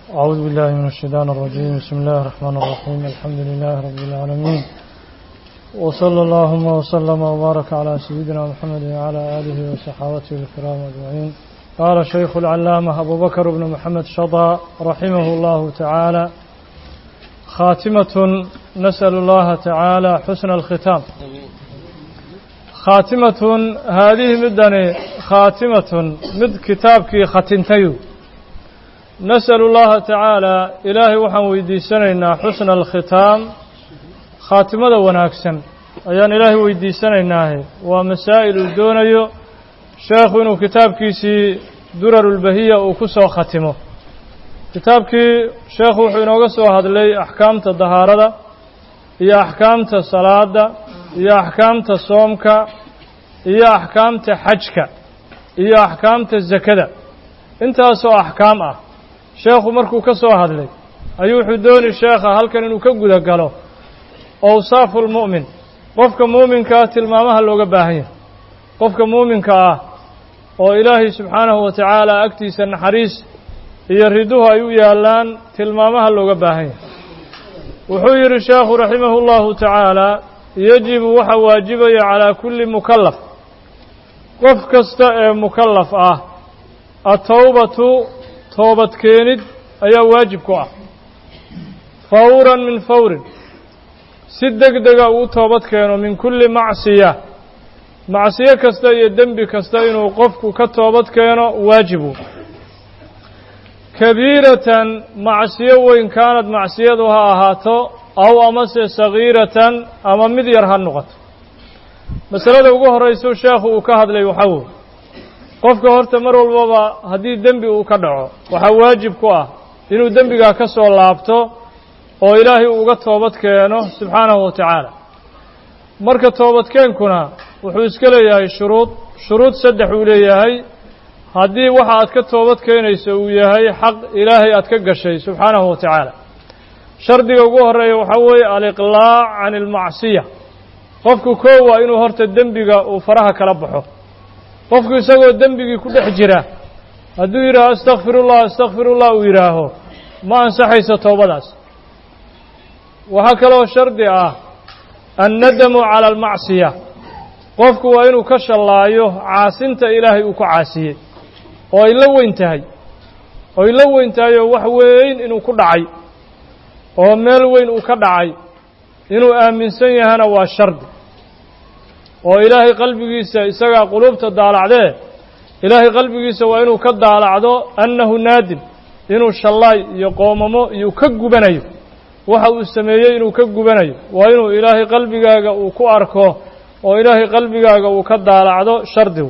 أعوذ بالله من الشيطان الرجيم بسم الله الرحمن الرحيم الحمد لله رب العالمين وصلى اللهم وسلم وبارك على سيدنا محمد وعلى آله وصحابته الكرام أجمعين قال شيخ العلامة أبو بكر بن محمد شطى رحمه الله تعالى خاتمة نسأل الله تعالى حسن الختام خاتمة هذه مدني خاتمة مد كتابك ختنتيو نسأل الله تعالى إلهي وحن ويديسنينا حسن الختام خاتمة وناكسن أيان إلهي ويديسنينا ومسائل الدونيو شيخ إنه كتاب كيسي درر البهية وكسو ختمه kitaabkii sheekhu wuxuu inooga soo hadlay axkaamta dahaarada iyo axkaamta salaada iyo axkaamta soomka iyo axkaamta xajka iyo axkaamta zakada intaasoo axkaam ah sheekhu markuu ka soo hadlay ayuu wuxuu dooni sheekha halkan inuu ka guda galo awsaafu lmu'min qofka muuminkaa tilmaamaha looga baahan yahay qofka muuminka ah oo ilaahay subxaanahu wa tacaala agtiisa naxariis iyo riduhu ay u yaallaan tilmaamaha looga baahan yahay wuxuu yidhi sheekhu raximahu اllahu tacaala yajibu waxa waajibaya calaa kulli mukallaf qof kasta ee mukallaf ah atowbatu toobad keenid ayaa waajib ku ah fawran min fawrin si deg dega uu toobad keeno min kulli macsiya macsiyo kasta iyo dembi kasta inuu qofku ka toobad keeno waajibu kabiiratan macsiyo weyn kaanad macsiyadu ha ahaato aw amase sagiiratan ama mid yar ha noqoto masalada ugu horrayso sheekhu uu ka hadlay waxaa wey qofka horta mar walbaba haddii dembi uu ka dhaco waxaa waajib ku ah inuu dembigaa ka soo laabto oo ilaahay uga toobad keeno subxaanahu wa tacaala marka toobadkeenkuna wuxuu iska leeyahay shuruud shuruud saddex uu leeyahay haddii waxa aad ka toobad keenayso uu yahay xaq ilaahay aad ka gashay subxaanahu wa tacaala shardiga ugu horreeya waxaa weeye aliqlaac can ilmacsiya qofku koo waa inuu horta dembiga uu faraha kala baxo qofku isagoo dembigii ku dhex jira hadduu yidhaaho astakfirullah astakfirullah uu yidhaaho ma ansaxayso toobadaas waxaa kaloo shardi ah annadamu cala almacsiya qofku waa inuu ka shallaayo caasinta ilaahay uu ku caasiyey oo ay la weyn tahay oo ay la weyn tahay oo wax weyn inuu ku dhacay oo meel weyn uu ka dhacay inuu aaminsan yahana waa shardi oo ilaahay qalbigiisa isagaa quluubta daalacdee ilaahay qalbigiisa waa inuu ka daalacdo annahu naadim inuu shallaay iyo qoomamo iyo ka gubanayo waxa uu sameeyey inuu ka gubanayo waa inuu ilaahay qalbigaaga uu ku arko oo ilaahay qalbigaaga uu ka daalacdo shardigu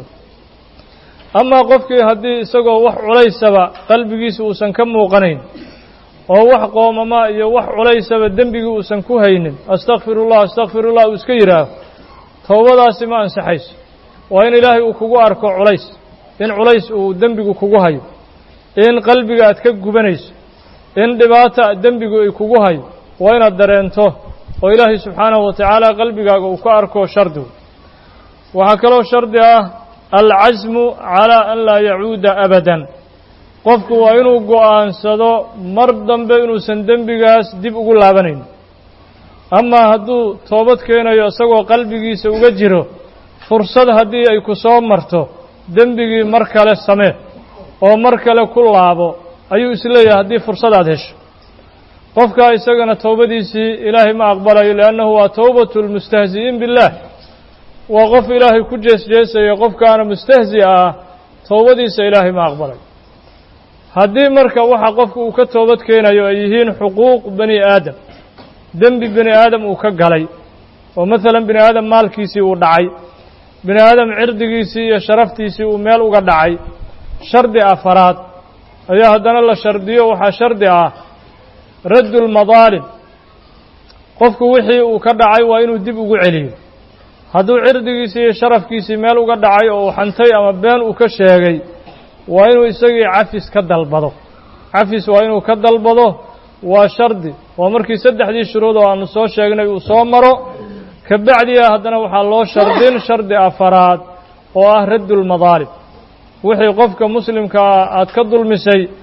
amaa qofkii haddii isagoo wax culaysaba qalbigiisa uusan ka muuqanayn oo wax qoomama iyo wax culaysaba dembigii uusan ku haynin astakfirullah astakfirullah uu iska yidhaaho towbadaasi ma ansaxayso waa in ilaahay uu kugu arko culays in culays uu dembigu kugu hayo in qalbiga aad ka gubanayso in dhibaata dembigu ay kugu hayo waa inaad dareento oo ilaahay subxaanahu wa tacaala qalbigaaga uu ka arko shardigu waxaa kaloo shardi ah alcasmu calaa an laa yacuuda abadan qofku waa inuu go'aansado mar dambe inuusan dembigaas dib ugu laabanayn amaa hadduu toobad keenayo isagoo qalbigiisa uga jiro fursad haddii ay ku soo marto dembigii mar kale samee oo mar kale ku laabo ayuu isleeyahay haddii fursad aad hesho qofkaa isagana towbadiisii ilaahay ma aqbalayo liannahu waa towbatu lmustahzi'iin billaah waa qof ilaahay ku jeesjeesaya qofkaana mustahzi ah towbadiisa ilaahay ma aqbalayo haddii marka waxa qofku uu ka toobad keenayo ay yihiin xuquuq bani aadam dembi bini aadam uu ka galay oo maalan bini aadam maalkiisii uu dhacay bini aadam cirdigiisii iyo sharaftiisii uu meel uga dhacay shardi afaraad ayaa haddana la shardiyo waxaa shardi ah raddu lmadaalim qofku wixii uu ka dhacay waa inuu dib ugu celiyo hadduu cirdigiisii iyo sharafkiisii meel uga dhacay oo uu xantay ama been uu ka sheegay waa inuu isagii cafis ka dalbado cafis waa inuu ka dalbado waa shardi waa markii saddexdii shuruud oo aanu soo sheegnay uu soo maro ka bacdiya haddana waxaa loo shardin shardi afaraad oo ah raddu lmadaalim wixii qofka muslimkaa aad ka dulmisay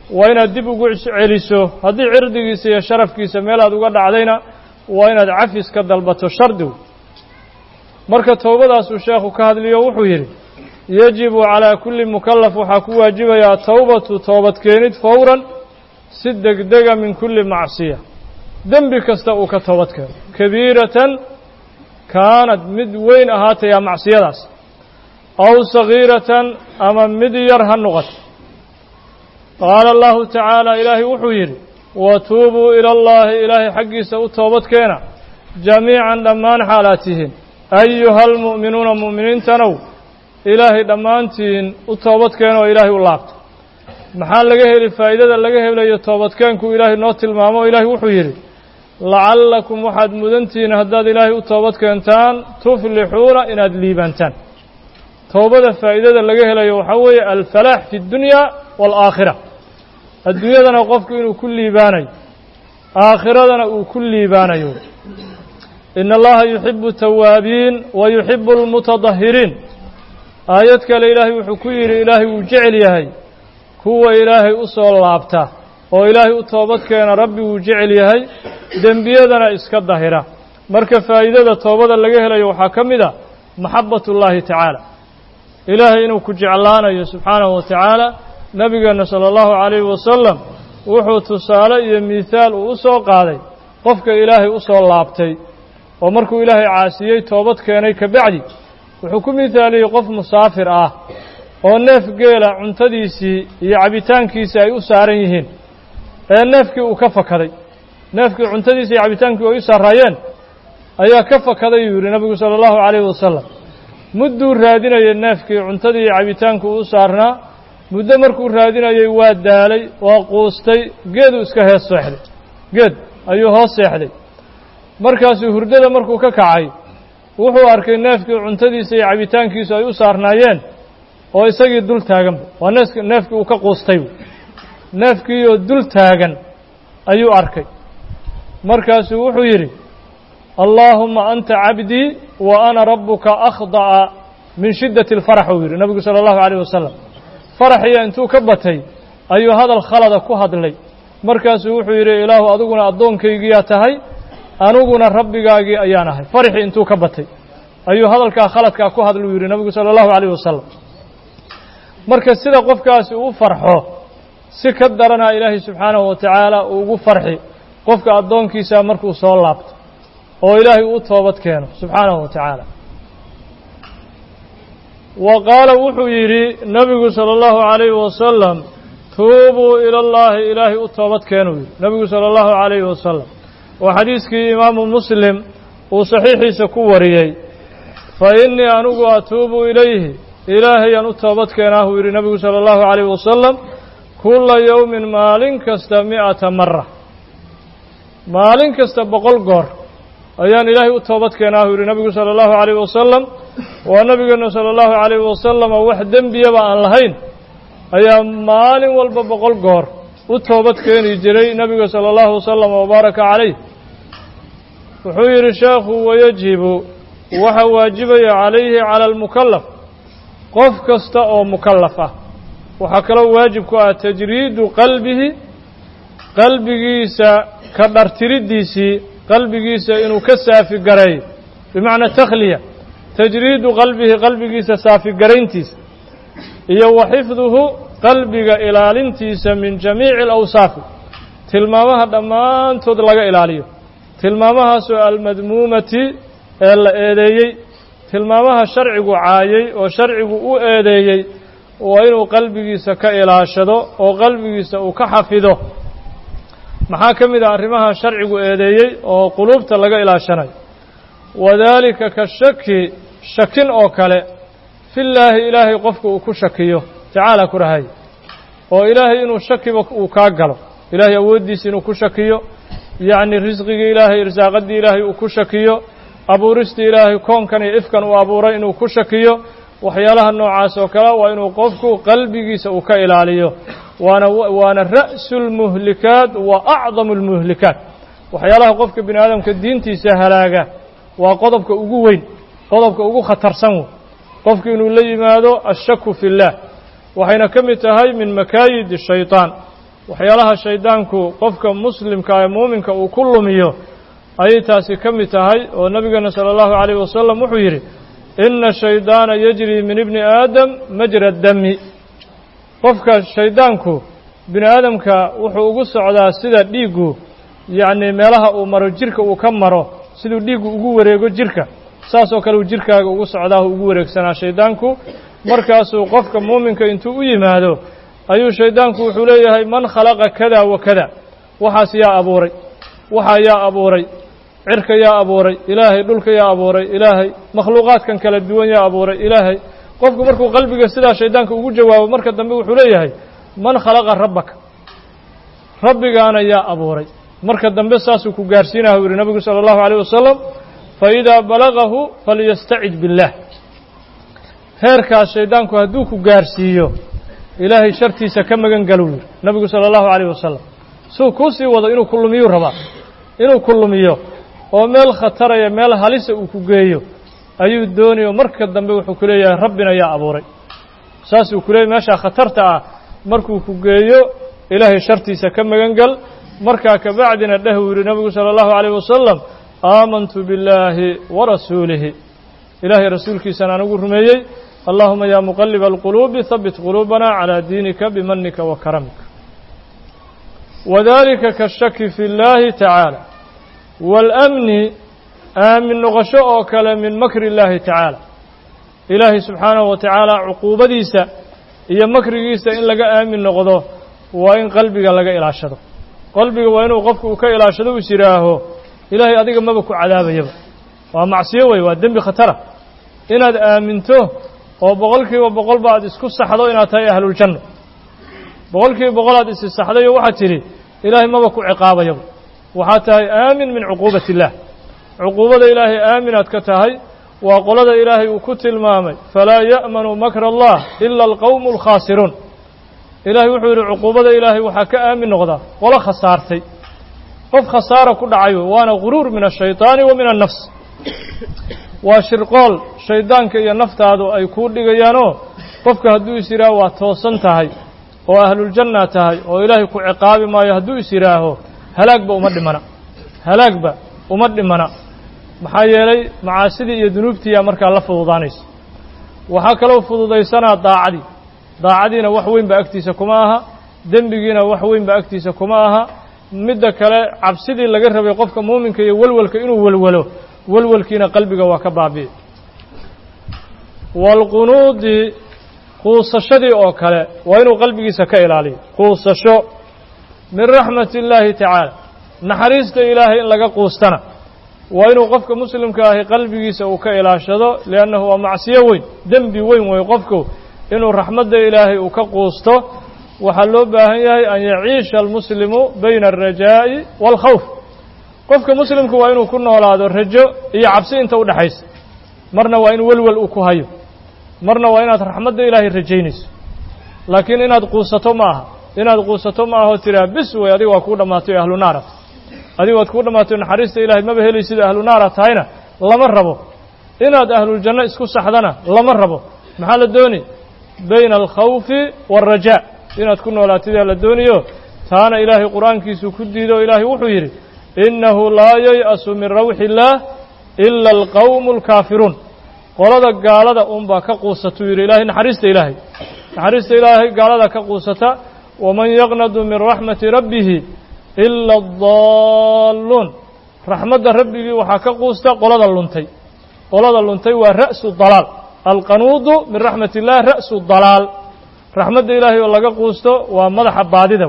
waa inaad dib ugu celiso haddii cirdigiisa iyo sharafkiisa meel aad uga dhacdayna waa inaad cafis ka dalbato shardigu marka towbadaasuu sheekhu ka hadliyo wuxuu yidhi yajibu calaa kulli mukallaf waxaa ku waajibaya atowbatu toobadkeenid fowran si degdega min kulli macsiya dembi kasta uu ka toobad keeno kabiiratan kaanad mid weyn ahaatayaa macsiyadaas aw sagiiratan ama mid yar ha noqoto qaala allahu tacaala ilaahay wuxuu yidhi watuubuu ila allaahi ilaahay xaggiisa u toobadkeena jamiican dhammaan xaalaad tihiin ayuha almu'minuuna mu'miniintanow ilaahay dhammaantiin u toobadkeena oo ilaahay u laabta maxaa laga heli faa'iidada laga helayo toobadkeenku ilaahay noo tilmaamo o ilaahay wuxuu yidhi lacallakum waxaad mudantihiin haddaad ilaahay u toobad keentaan tuflixuuna inaad liibaantaan towbada faa'iidada laga helayo waxaa weeye alfalaax fi اddunya waalaakhira adduunyadana qofku inuu ku liibaanayo aakhiradana uu ku liibaanayo ina allaha yuxibu tawaabiin wa yuxibu almutadahiriin aayad kale ilaahay wuxuu ku yidhi ilaahay wuu jecel yahay kuwa ilaahay u soo laabta oo ilaahay u toobad keena rabbi wuu jecel yahay dembiyadana iska dahira marka faa'iidada toobada laga helayo waxaa ka mid a maxabat ullaahi tacaala ilaahay inuu ku jeclaanayo subxaanahu wa tacaala nebigeenna sala allahu calayhi wasalam wuxuu tusaale iyo miihaal uu u soo qaaday qofka ilaahay u soo laabtay oo markuu ilaahay caasiyey toobad keenay ka bacdi wuxuu ku mihaaliyey qof musaafir ah oo neef geela cuntadiisii iyo cabitaankiisii ay u saaran yihiin ee neefkii uu ka fakaday neefkii cuntadiisii iyo cabitaankii ay u saaraayeen ayaa ka fakaday yuu yidhi nebigu sala allahu calayhi wasalam mudduu raadinayay neefkii cuntadii iyo cabitaanku u saarnaa muddo markuu raadinayey waa daalay waa quustay geeduu iska hees seexday geed ayuu hoos seexday markaasuu hurdada markuu ka kacay wuxuu arkay neefkii cuntadiisa iyo cabitaankiisu ay u saarnaayeen oo isagii dul taaganba waa neefk neefkii uu ka quustay neefkiioo dul taagan ayuu arkay markaasuu wuxuu yidhi allaahuma anta cabdii wa ana rabbuka akhda'a min shiddati alfarax uu yidhi nebigu sala allahu calayh wasalam faraxiya intuu ka batay ayuu hadal khalada ku hadlay markaasuu wuxuu yidhi ilaahu adiguna addoonkaygiyaa tahay aniguna rabbigaagii ayaan ahay faraxii intuu ka batay ayuu hadalkaa khaladkaa ku hadluu yidhi nebigu sala allahu calayh wasalam marka sida qofkaasi uu farxo si ka daranaa ilaahay subxaanahu wa tacaala ugu farxi qofka addoonkiisa markuu soo laabto oo ilaahay uu toobad keeno subxaanahu wa tacaala wa qaala wuxuu yidhi nebigu sala allahu calayhi wasalam tuubuu ila allaahi ilaahay u toobad keenuu yidhi nebigu sala allahu calayhi wasalam waa xadiiskii imaamu muslim uu saxiixiisa ku wariyey fa innii anigu atuubu ilayhi ilaahayaan u toobad keenaahuu yidhi nebigu sala allahu calayhi wasalam kulla yowmin maalin kasta mi'ata mara maalin kasta boqol goor ayaan ilaahay u toobad keenaahuu yidhi nebigu sala allahu calayhi wasalam waa nebigeenna sala allahu calayhi wasalam oo wax dembiyaba aan lahayn ayaa maalin walba boqol goor u toobad keeni jiray nebiga sala allahu wasalam wabaaraka calayh wuxuu yidhi sheekhu wayajibu waxa waajibaya calayhi cala almukallaf qof kasta oo mukallaf ah waxaa kaloo waajib ku ah tajriidu qalbihi qalbigiisa ka dhartiriddiisii qalbigiisa inuu ka saafi gareeyo bimacnaa takhliya tajriidu qalbihi qalbigiisa saafigarayntiisa iyo wa xifduhu qalbiga ilaalintiisa min jamiici alawsaafi tilmaamaha dhammaantood laga ilaaliyo tilmaamahaasoo almadmuumati ee la eedeeyey tilmaamaha sharcigu caayey oo sharcigu u eedeeyey waa inuu qalbigiisa ka ilaashado oo qalbigiisa uu ka xafido maxaa ka mid ah arrimaha sharcigu eedeeyey oo quluubta laga ilaashanayo wadaalika ka shaki shakin oo kale fillaahi ilaahay qofka uu ku shakiyo tacaala ku rahay oo ilaahay inuu shakiba uu kaa galo ilaahay awooddiisa inuu ku shakiyo yacni risqigii ilaahay irsaaqaddii ilaahay uu ku shakiyo abuuristii ilaahay koonkan iyo ifkan uu abuuray inuu ku shakiyo waxyaalaha noocaas oo kale waa inuu qofku qalbigiisa uu ka ilaaliyo waana waana ra'su lmuhlikaat wa acdamu lmuhlikaat waxyaalaha qofka bini aadamka diintiisa halaaga waa qodobka ugu weyn qodobka ugu khatarsan wey qofku inuu la yimaado ashaku fi اllah waxayna ka mid tahay min makaayid shayطaan waxyaalaha shaydaanku qofka muslimka ee muuminka uu ku lumiyo ayay taasi ka mid tahay oo nebigeena sala allahu calayhi wasalam wuxuu yidhi ina shaydaana yajri min ibni aadam majra dami qofka shaydaanku bini aadamka wuxuu ugu socdaa sida dhiiggu yacnii meelaha uu maro jirka uu ka maro siduu dhiiggu ugu wareego jirka saas oo kale uu jirkaaga ugu socdaa ugu wareegsanaa shaydaanku markaasuu qofka muuminka intuu u yimaado ayuu shaydaanku wuxuu leeyahay man khalaqa kada wa kada waxaas yaa abuuray waxaa yaa abuuray cirka yaa abuuray ilaahay dhulka yaa abuuray ilaahay makhluuqaadkan kala duwan yaa abuuray ilaahay qofku markuu qalbiga sidaa shaydaanka ugu jawaabo marka dambe wuxuu leeyahay man khalaqa rabbaka rabbigaana yaa abuuray marka dambe saasuu ku gaarsiinaha u yihi nabigu sala allahu alayh wasalam faidaa balagahu falyastacid biاllah heerkaas shaydaanku hadduu ku gaarsiiyo ilaahay shartiisa ka magan galuu yihi nabigu sala allahu alayh wasalam suu kuu sii wado inuu ku lumiyuu rabaa inuu ku lumiyo oo meel khataraya meel halisa uu ku geeyo ayuu doonayo marka dambe wuxuu ku leeyahay rabbina yaa abuuray saasuu ku leeyahy meeshaa khatarta ah markuu ku geeyo ilaahay shartiisa ka magan gal markaa kabacdina dheh uu yihi nabigu sala allahu alayh wasalam aamantu billaahi wa rasuulihi ilaahay rasuulkiisana anigu rumeeyey allahuma yaa muqaliba alquluubi habit quluubana calaa diinika bimanika wa karamika wadalika kashaki fi اllahi tacaala waalamni aamin noqosho oo kale min makri اllahi tacaala ilaahay subxaanahu wa tacaala cuquubadiisa iyo makrigiisa in laga aamin noqdo waa in qalbiga laga ilaashado qalbiga waa inuu qofku uu ka ilaashado is yidhaaho ilaahay adiga maba ku cadaabayaba waa macsiyo wey waa dembi khatara inaad aaminto oo boqol kiiba boqolba aad isku saxdo inaad tahay ahluljanno boqol kiiba boqol aad isi saxdayo waxaad tidhi ilaahay maba ku ciqaabayaba waxaad tahay aamin min cuquubati illaah cuquubada ilaahay aaminaad ka tahay waa qolada ilaahay uu ku tilmaamay falaa ya'manu makra allah ila alqowmu alkhaasiruun ilaahay wuxuu yidhi cuquubada ilaahay waxaa ka aamin noqdaa qolo khasaartay qof khasaara ku dhacayo waana guruur min ashayطaani wa min annafs waa shirqool shaydaanka iyo naftaadu ay kuu dhigayaanoo qofka hadduu is yidhaaho waa toosan tahay oo ahluljanna tahay oo ilaahay ku ciqaabi maayo hadduu is yidhaaho halaagba uma dhimana halaagba uma dhimana maxaa yeelay macaasidii iyo dunuubtiiyaa markaa la fududaanaysa waxaa kaloo fududaysanaa daacadii daacadiina wax weyn ba agtiisa kuma aha dembigiina wax weyn ba agtiisa kuma aha midda kale cabsidii laga rabay qofka muuminka iyo welwelka inuu welwelo welwelkiina qalbiga waa ka baabi'i waalqunuudi quusashadii oo kale waa inuu qalbigiisa ka ilaaliyo quusasho min raxmati illaahi tacaala naxariista ilaahay in laga quustana waa inuu qofka muslimka ahi qalbigiisa uu ka ilaashado liannahu waa macsiyo weyn dembi weyn wey qofku inuu raxmadda ilaahay uu ka quusto waxaa loo baahan yahay an yaciisha almuslimu bayna alrajaa'i waalkhawf qofka muslimku waa inuu ku noolaado rajo iyo cabsi inta u dhexaysa marna waa in welwel uu ku hayo marna waa inaad raxmadda ilaahay rajaynayso laakiin inaad quusato ma aha inaad quusato ma ahoo tiraa bis wey adiga waa kuu dhammaatay o ahlu naara adiga waad kuu dhammaatay naxariista ilaahay maba helaysid ahlu naara tahayna lama rabo inaad ahluljanno isku saxdana lama rabo maxaa la dooni bayna alkhawfi waalrajaa inaad ku noolaatidaa la doonayo taana ilaahay qur'aankiisuu ku diido o ilaahay wuxuu yidhi innahu laa yay'asu min rawxi illaah ila alqawmu alkaafiruun qolada gaalada unbaa ka quusatuu yidhi ilaahay naxariista ilaahay naxariista ilaahay gaalada ka quusata waman yaqnadu min raxmati rabbihi ila addaalluun raxmadda rabbigii waxaa ka quusta qolada luntay qolada luntay waa ra'su dalaal alqanuudu min raxmat illah ra'su dalaal raxmadda ilaahay oo laga quusto waa madaxa baadida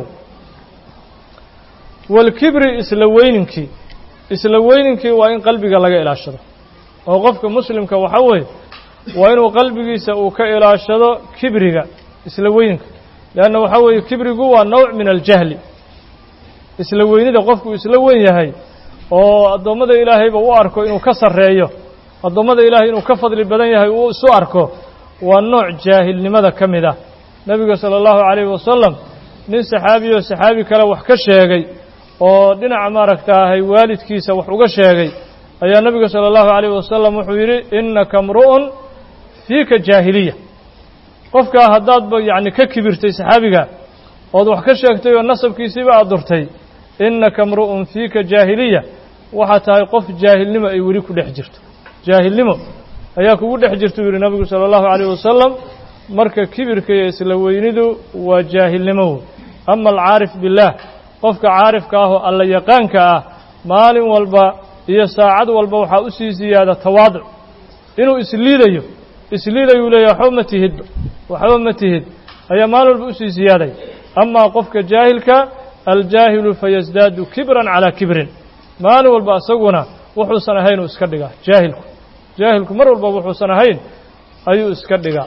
waalkibri isla weyninkii isla weyninkii waa in qalbiga laga ilaashado oo qofka muslimka waxaa weeye waa inuu qalbigiisa uu ka ilaashado kibriga isla weyninka leanna waxaa weeye kibrigu waa nowc min aljahli isla weynida qofku isla weyn yahay oo addoommada ilaahayba u arko inuu ka sarreeyo addoommada ilaahay inuu ka fadli badan yahay uu isu arko waa nooc jaahilnimada ka mid ah nebiga sala allahu calayhi wasalam nin saxaabiyo saxaabi kale wax ka sheegay oo dhinaca maaragtaahay waalidkiisa wax uga sheegay ayaa nebiga sala allahu calayhi wasalam wuxuu yidhi innaka mru'un fiika jaahiliya qofkaa haddaadba yacni ka kibirtay saxaabiga ood wax ka sheegtay oo nasabkiisiiba aad durtay innaka mru'un fiika jaahiliya waxaa tahay qof jaahilnimo ay weli ku dhex jirto jaahilnimo ayaa kugu dhex jirta u yidhi nabigu sala allahu calayh wasalam marka kibirka iyo isla weynidu waa jaahilnimo wey ama alcaarif billaah qofka caarifka ah oo alla yaqaanka ah maalin walba iyo saacad walba waxaa u sii siyaada tawaaduc inuu isliidayo isliidayuu leeyahy waxba ma tihidba waxba ma tihid ayaa maalin walba usii siyaadaya amaa qofka jaahilka aljaahilu fayasdaadu kibran calaa kibrin maalin walba isaguna wuxuusan ahayn uu iska dhigaa jaahilku jaahilku mar walba wuxuusan ahayn ayuu iska dhigaa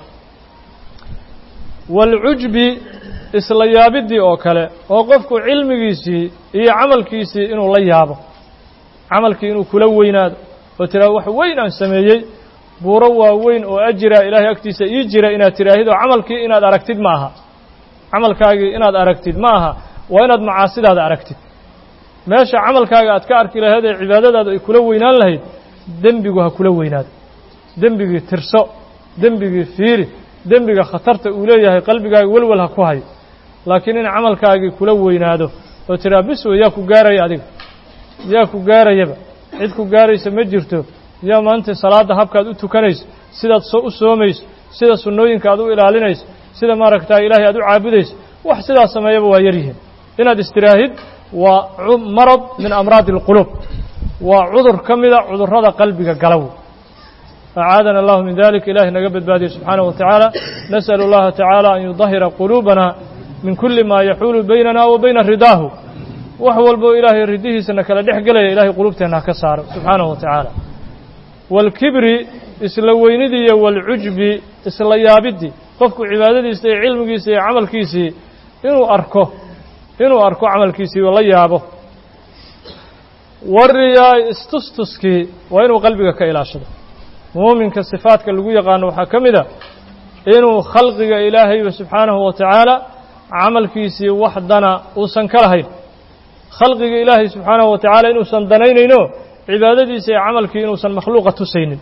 waalcujbi isla yaabiddii oo kale oo qofku cilmigiisii iyo camalkiisii inuu la yaabo camalkii inuu kula weynaado oo tiraa wax weyn aan sameeyey buuro waaweyn oo ajira ilaahay agtiisa ii jira inaad tiraahid oo camalkii inaad aragtid ma aha camalkaagii inaad aragtid ma aha waa inaad macaasidaada aragtid meesha camalkaaga aad ka arki lahayd ee cibaadadaadu ay kula weynaan lahayd dembigu ha kula weynaado dembigii tirso dembigii fiiri dembiga khatarta uu leeyahay qalbigaaga welwel ha ku hayo laakiin in camalkaagii kula weynaado oo tiraa biswe yaa ku gaaraya adiga yaa ku gaarayaba cid ku gaaraysa ma jirto yaa maanta salaadda habkaad u tukanayso sidaad so u soomayso sida sunnooyinka aad u ilaalinayso sida maaragtaa ilaahay aad u caabudayso wax sidaas sameeyaba waa yar yihiin inaad istiraahid waa marad min amraadi اlquluub waa cudur ka mida cudurrada qalbiga galaw acaadana allahu min dalik ilahi naga badbaadiye subxaanaه wa tacaala nasأl اllaha tacaala an yudahira quluubana min kuli ma yaxuulu baynana wa bayna ridaahu wax walbo ilaahay ridihiisana kala dhex gelaya ilahay quluubteenna ha ka saaro subxaanaه wa tacaala wاlkibri isla weynidii iyo wاlcujbi isla yaabidii qofku cibaadadiisa iyo cilmigiisa iyo camalkiisii inuu arko inuu arko camalkiisii la yaabo wariyaa istustuskii waa inuu qalbiga ka ilaashado muuminka sifaadka lagu yaqaano waxaa ka mid a inuu khalqiga ilaahayba subxaanahu wa tacaala camalkiisii wax dana uusan ka lahayn khalqiga ilaahay subxaanahu wa tacaala inuusan danaynayno cibaadadiisa iyo camalkii inuusan makhluuqa tusaynin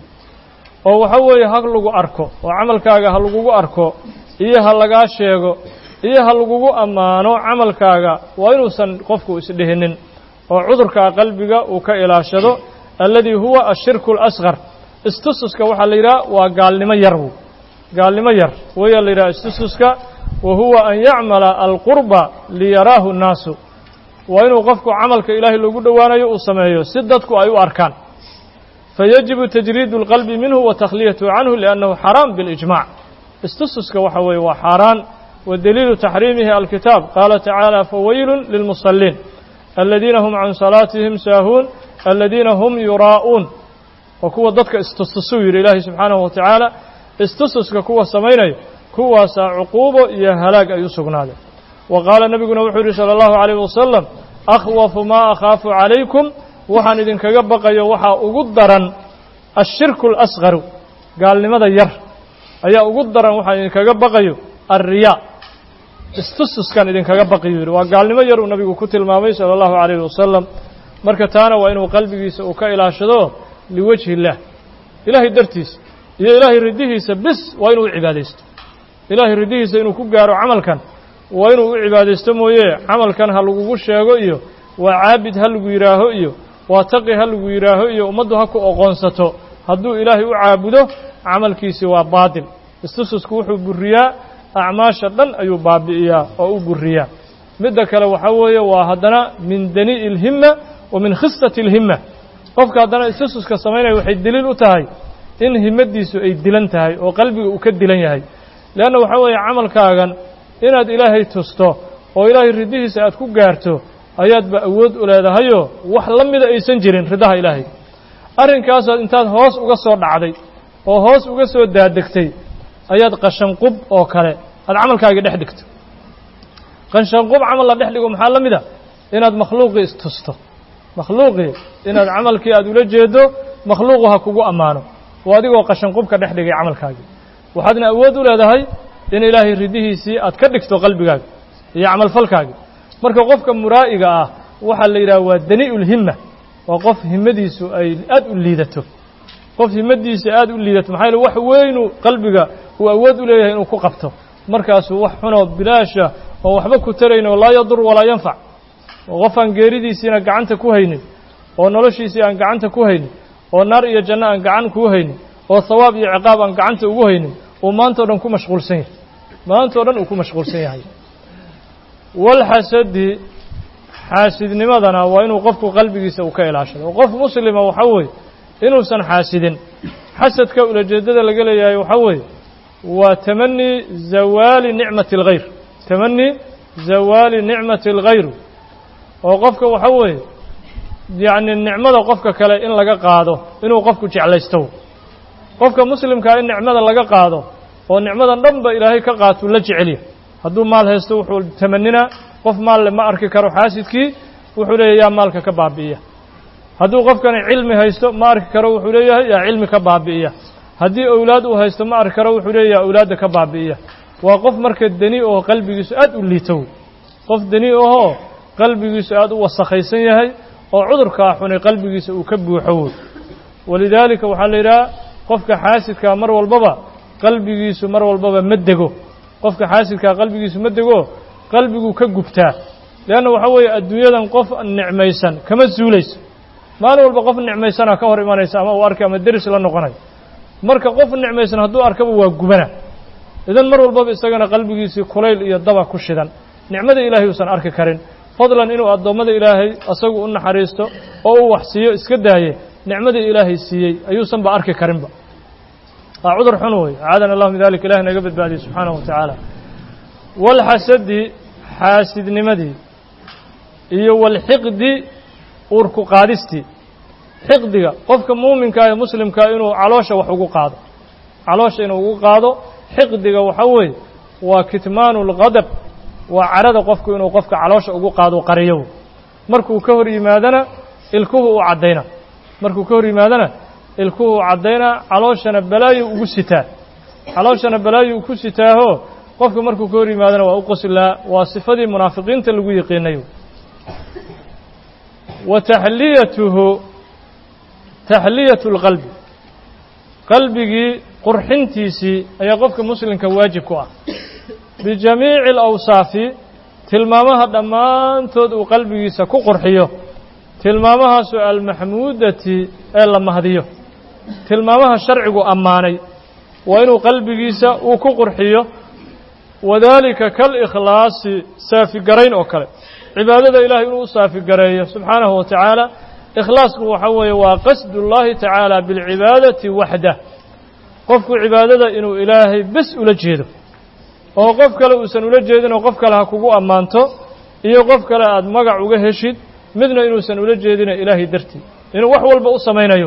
oo waxa weeye ha lagu arko oo camalkaaga ha lagugu arko iyo ha lagaa sheego iyo ha lagugu ammaano camalkaaga waa inuusan qofku isdhihinin oo cudurkaa qalbiga uu ka ilaashado alladii huwa ashirku alasqar istususka waxaa la yidhaha waa gaalnimo yar w gaalnimo yar weyaa la yidhaha istususka wa huwa an yacmala alqurba liyaraahu nnaasu waa inuu qofku camalka ilaahay loogu dhowaanayo uu sameeyo si dadku ay u arkaan fayajibu tajriidu اlqalbi minhu wa takhliyatu canhu liannahu xaraam biاlijmac istususka waxa weeye waa xaaraan wa daliilu taxriimihi alkitaab qaala tacaala fawaylu lilmusaliin aladiina hum can salaatihim saahuun aladiina hum yuraa'uun waa kuwa dadka istustusuu yidhi ilaahay subxaanahu wa tacaala istususka kuwa samaynaya kuwaasaa cuquubo iyo halaag ay u sugnaadeen wa qaala nebiguna wuxuu yidhi salى allahu عalayh wasalam akhwafu maa akhaafu calaykum waxaan idinkaga baqayo waxaa ugu daran ashirku اlasqaru gaalnimada yar ayaa ugu daran waxaan idinkaga baqayo alriyaa istustuskan idinkaga baqiyu yidhi waa gaalnimo yar uu nabigu ku tilmaamay salى allahu عalayh wasalam marka taana waa inuu qalbigiisa uu ka ilaashado liwajhi اllah ilaahay dartiisa iyo ilaahay ridihiisa bis waa inuu u cibaadaysto ilaahay ridihiisa inuu ku gaaro camalkan waa inuu u cibaadaysto mooye camalkan ha lagugu sheego iyo waa caabid ha lagu yidhaaho iyo waa taqi ha lagu yidhaaho iyo ummaddu ha ku oqoonsato hadduu ilaahay u caabudo camalkiisi waa baatil istususku wuxuu buriyaa acmaasha dhan ayuu baabi'iyaa oo u buriyaa midda kale waxaa weeye waa haddana min danii'i اlhima wa min khisati اlhima qofka haddana istususka samaynaya waxay deliil u tahay in himadiisu ay dilan tahay oo qalbiga uu ka dilan yahay leanna waxaa weeye camalkaagan inaad ilaahay tusto oo ilaahay ridihiisa aad ku gaarto ayaadba awood u leedahayoo wax la mida aysan jirin ridaha ilaahay arrinkaasaad intaad hoos uga soo dhacday oo hoos uga soo daadegtay ayaad qashanqub oo kale aad camalkaagii dhex dhigto qashanqub camal la dhex dhigo maxaa la mid a inaad makhluuqii istusto makhluuqii inaad camalkii aad ula jeedo makhluuqu ha kugu ammaano oo adigoo qashanqubka dhex dhigay camalkaagii waxaadna awood u leedahay in ilaahay ridihiisii aad ka dhigto qalbigaaga iyo camalfalkaagii marka qofka muraa'iga ah waxaa la yidhaha waa danii'u lhimma waa qof himmadiisu ay aad u liidato qof himmadiisa aad u liidato maxaa yaele wax weynu qalbiga uu awood u leeyahay inuu ku qabto markaasuu wax xunoo bilaasha oo waxba ku tarayn oo laa yadur walaa yanfac oo qof aan geeridiisiina gacanta ku haynin oo noloshiisii aan gacanta ku haynin oo naar iyo janno aan gacan kuu haynin oo hawaab iyo ciqaab aan gacanta ugu haynin uu maantao dhan ku mashquulsan yahay maantao dhan uu ku mashquulsan yahay walxasadi xaasidnimadana waa inuu qofku qalbigiisa uu ka ilaashado oo qof muslima waxaa weeye inuusan xaasidin xasadka ulajeeddada laga leeyahay waxaa weeye waa tamani zawaali nicmati اlghayr tamani zawaali nicmati اlghayr oo qofka waxaa weeye yacni nicmada qofka kale in laga qaado inuu qofku jeclaysto qofka muslimkaa in nicmada laga qaado oo nicmadan dhan ba ilaahay ka qaatuu la jecelya hadduu maal haysto wuxuu tamaninaa qof maalle ma arki karo xaasidkii wuxuu leeyahy yaa maalka ka baabi'iya hadduu qofkani cilmi haysto ma arki karo wuxuu leeyahay yaa cilmi ka baabi'iya haddii owlaad uu haysto ma arki karo wuxuu leeyahay owlaadda ka baabi'iya waa qof marka deni oo qalbigiisu aad u liitow qof deni ahoo qalbigiisu aad u wasakhaysan yahay oo cudurkaa xunay qalbigiisa uu ka buuxo woy walidaalika waxaa la yidhaha qofka xaasidkaa mar walbaba qalbigiisu mar walbaba ma dego qofka xaasidkaa qalbigiisu ma dego qalbiguu ka gubtaa leanna waxaa weeye adduunyadan qof nicmaysan kama suulayso maalin walba qof nicmaysana ka hor imanaysa ama uu arkay ama deris la noqonayo marka qof nicmaysan hadduu arkaba waa gubana idan mar walbaba isagana qalbigiisii kulayl iyo daba ku shidan nicmada ilaahay uusan arki karin fadlan inuu addoommada ilaahay asagu u naxariisto oo u wax siiyo iska daaye nicmadii ilaahay siiyey ayuusanba arki karinba waa cudur xun wey acaadana allahu min dalik ilahi naga badbaadiyey subxaanahu wa tacaala walxasadi xaasidnimadii iyo walxiqdi uurku qaadistii xiqdiga qofka muuminkaa ee muslimkaa inuu caloosha wax ugu qaado caloosha inuu ugu qaado xiqdiga waxaa weeye waa kitmaanu اlgadab waa carada qofku inuu qofka caloosha ugu qaado qariyo markuu ka hor yimaadana ilkuhu u caddayna markuu ka hor yimaadana ilkuhu u caddaynaa calooshana balaayo ugu sitaa calooshana balaayo ku sitaaho qofka markuu ka hor yimaadana waa u qoslaa waa sifadii munaafiqiinta lagu yiqiinayo wa taxliyatuhu taxliyatu اlqalbi qalbigii qurxintiisii ayaa qofka muslimka waajib ku ah bijamiici alawsaafi tilmaamaha dhammaantood uu qalbigiisa ku qurxiyo tilmaamahaasu almaxmuudati ee la mahdiyo tilmaamaha sharcigu ammaanay waa inuu qalbigiisa uu ku qurxiyo wadaalika kalikhlaasi saafigarayn oo kale cibaadada ilahay inuu u saafigareeyo subxaanahu wa tacaala ikhlaasku waxaa weeye waa qasdu اllahi tacaala biاlcibaadati waxdah qofku cibaadada inuu ilaahay bes ula jeedo oo qof kale uusan ula jeedin oo qof kale ha kugu ammaanto iyo qof kale aada magac uga heshid midna inuusan ula jeedina ilaahay dartii inuu wax walba u samaynayo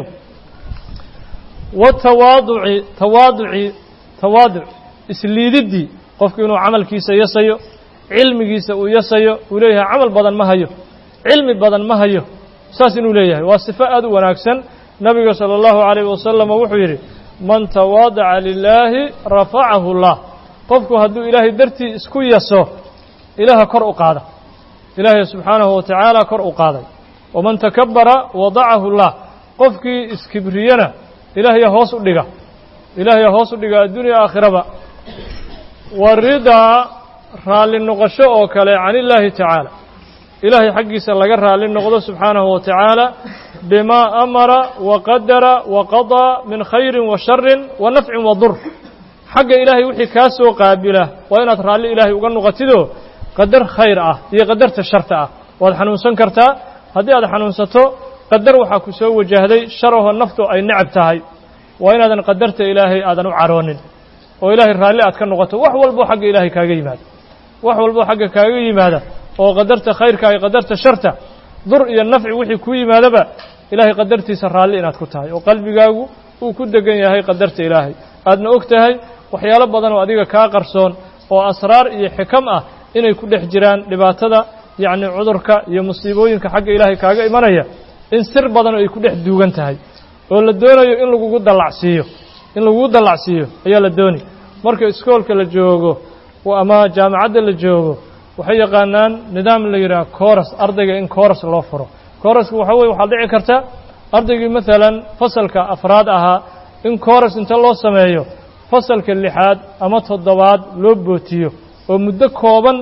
watawaaduci tawaaduci tawaaduc isliididdii qofku inuu camalkiisa yasayo cilmigiisa uu yasayo uu leeyahay camal badan ma hayo cilmi badan ma hayo saas inuu leeyahay waa sifo aad u wanaagsan nabiga salى اllahu عalayh wasalam wuxuu yidhi man tawaadaca lilaahi rafacahu اllah qofku hadduu ilaahay dartii isku yaso ilaaha kor u qaada ilaahay subxaanahu wa tacaala kor u qaaday waman takabara wadacahu اllah qofkii iskibriyana ilaahya hoos u dhiga ilaahya hoos u dhiga addunya aakhiraba wa ridaa raalli noqosho oo kale can illaahi tacaala ilaahay xaggiisa laga raalli noqdo subxaanahu wa tacaala bimaa amara wa qadara wa qadaa min khayri wa sharin wa nafcin wa dur xagga ilaahay wixii kaa soo qaabila waa inaad raalli ilaahay uga noqotidoo qadar khayr ah iyo qadarta sharta ah waad xanuunsan kartaa haddii aad xanuunsato qadar waxaa ku soo wajahday sharahoo naftu ay necab tahay waa inaadan qadarta ilaahay aadan u caroonin oo ilaahay raalli aad ka noqoto wax walboo xagga ilaahay kaaga yimaada wax walboo xagga kaaga yimaada oo qadarta khayrka iyo qadarta sharta dur iyo nafci wixii kuu yimaadaba ilaahay qadartiisa raalli inaad ku tahay oo qalbigaagu uu ku degan yahay qadarta ilaahay aadna og tahay waxyaalo badan oo adiga kaa qarsoon oo asraar iyo xikam ah inay ku dhex jiraan dhibaatada yacni cudurka iyo musiibooyinka xagga ilaahay kaaga imanaya in sir badan ay ku dhex duugan tahay oo la doonayo in lagugu dallacsiiyo in lagugu dallacsiiyo ayaa la dooni marka iskoolka la joogo ama jaamacadda la joogo waxay yaqaanaan nidaam la yidhaha coras ardayga in coras loo furo coraska waxaa weye waxaad dhici karta ardaygii maalan fasalka afraad ahaa in coras inta loo sameeyo fasalka lixaad ama toddobaad loo bootiyo oo muddo kooban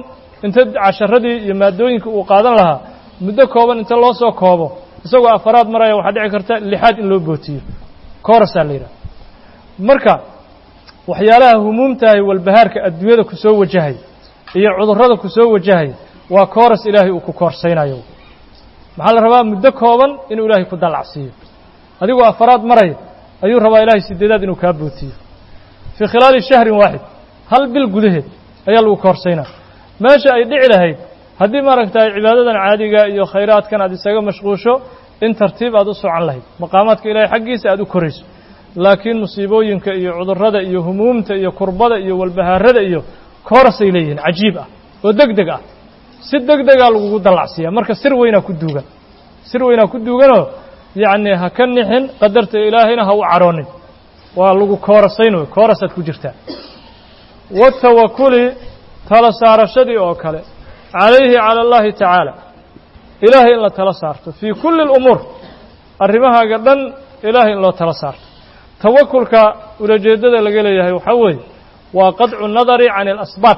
inta casharadii iyo maadooyinka uu qaadan lahaa muddo kooban inta loo soo koobo isagoo afaraad maraya waxaa dhici karta lixaad in loo bootiyo koorasaa la yidhaha marka waxyaalaha humuumtahay walbahaarka adduunyada ku soo wajahay iyo cudurrada ku soo wajahay waa kooras ilaahay uu ku koorsaynayo maxaa la rabaa muddo kooban inuu ilaahay ku dallacsiiyo adigoo afaraad maraya ayuu rabaa ilaahay sideedaad inuu kaa bootiyo fii khilaali shahrin waaxid hal bil gudaheed ayaa lagu koorsaynaa meesha ay dhici lahayd haddii maaragtay cibaadadan caadiga iyo khayraadkan aad isaga mashquusho in tartiib aad u socan lahayd maqaamaadka ilaahay xaggiisa aad u korayso laakiin musiibooyinka iyo cudurrada iyo humuumta iyo kurbada iyo walbahaarada iyo koorasay leeyihiin cajiib ah oo deg deg ah si deg degaa lagugu dallacsiiya marka sir weynaa ku duugan sir weynaa ku duuganoo yacni ha ka nixin qadarta ilaahayna ha u cadhoonin waa lagu koorasayn wey koorasaad ku jirtaa watawakuli tala saarashadii oo kale calayhi cala allahi tacaala ilaahay in la tala saarto fii kulli اlumuur arrimahaaga dhan ilaahay in loo tala saarto tawakulka ulajeeddada laga leeyahay waxaa weeye waa qadcu nadari can اlasbaab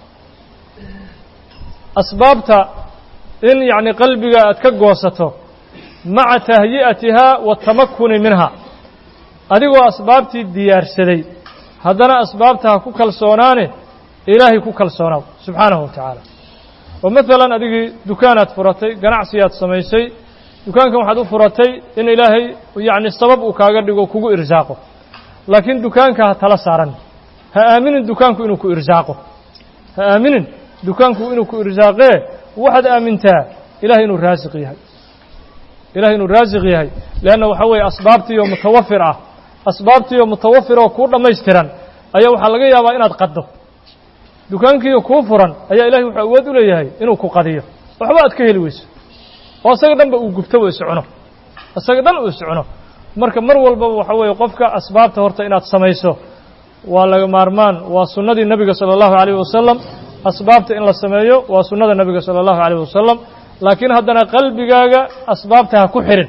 asbaabta in yacni qalbiga aad ka goosato maca tahyi'atihaa waatamakuni minha adigoo asbaabtii diyaarsaday haddana asbaabta ha ku kalsoonaane ilaahay ku kalsoonaaw subxaanahu wa tacaala oo maalan adigii dukaanaad furatay ganacsiyaad samaysay dukaankan waxaad u furatay in ilaahay yacni sabab uu kaaga dhigo kugu irsaaqo laakiin dukaanka ha tala saaran ha aaminin dukaanku inuu ku irsaaqo ha aaminin dukaanku inuu ku irsaaqee waxaad aamintaa ilahay inuu raasiq yahay ilahay inuu raasiq yahay leanna waxaa weeye asbaabtiioo mutawafir ah asbaabtiioo mutawafir oo kuu dhammaystiran ayaa waxaa laga yaabaa inaad qaddo dukaankiiyo kuu furan ayaa ilahay wuxuu awood u leeyahay inuu ku qadiyo waxba aad ka heli weyso oo isaga dhanba uu gubto u iscuno isaga dhan uu iscuno marka mar walbaba waxaa weeye qofka asbaabta horta inaad samayso waa laga maarmaan waa sunnadii nebiga sala allahu calayh wasalam asbaabta in la sameeyo waa sunnada nebiga sala allahu calayh wasalam laakiin haddana qalbigaaga asbaabta ha ku xirin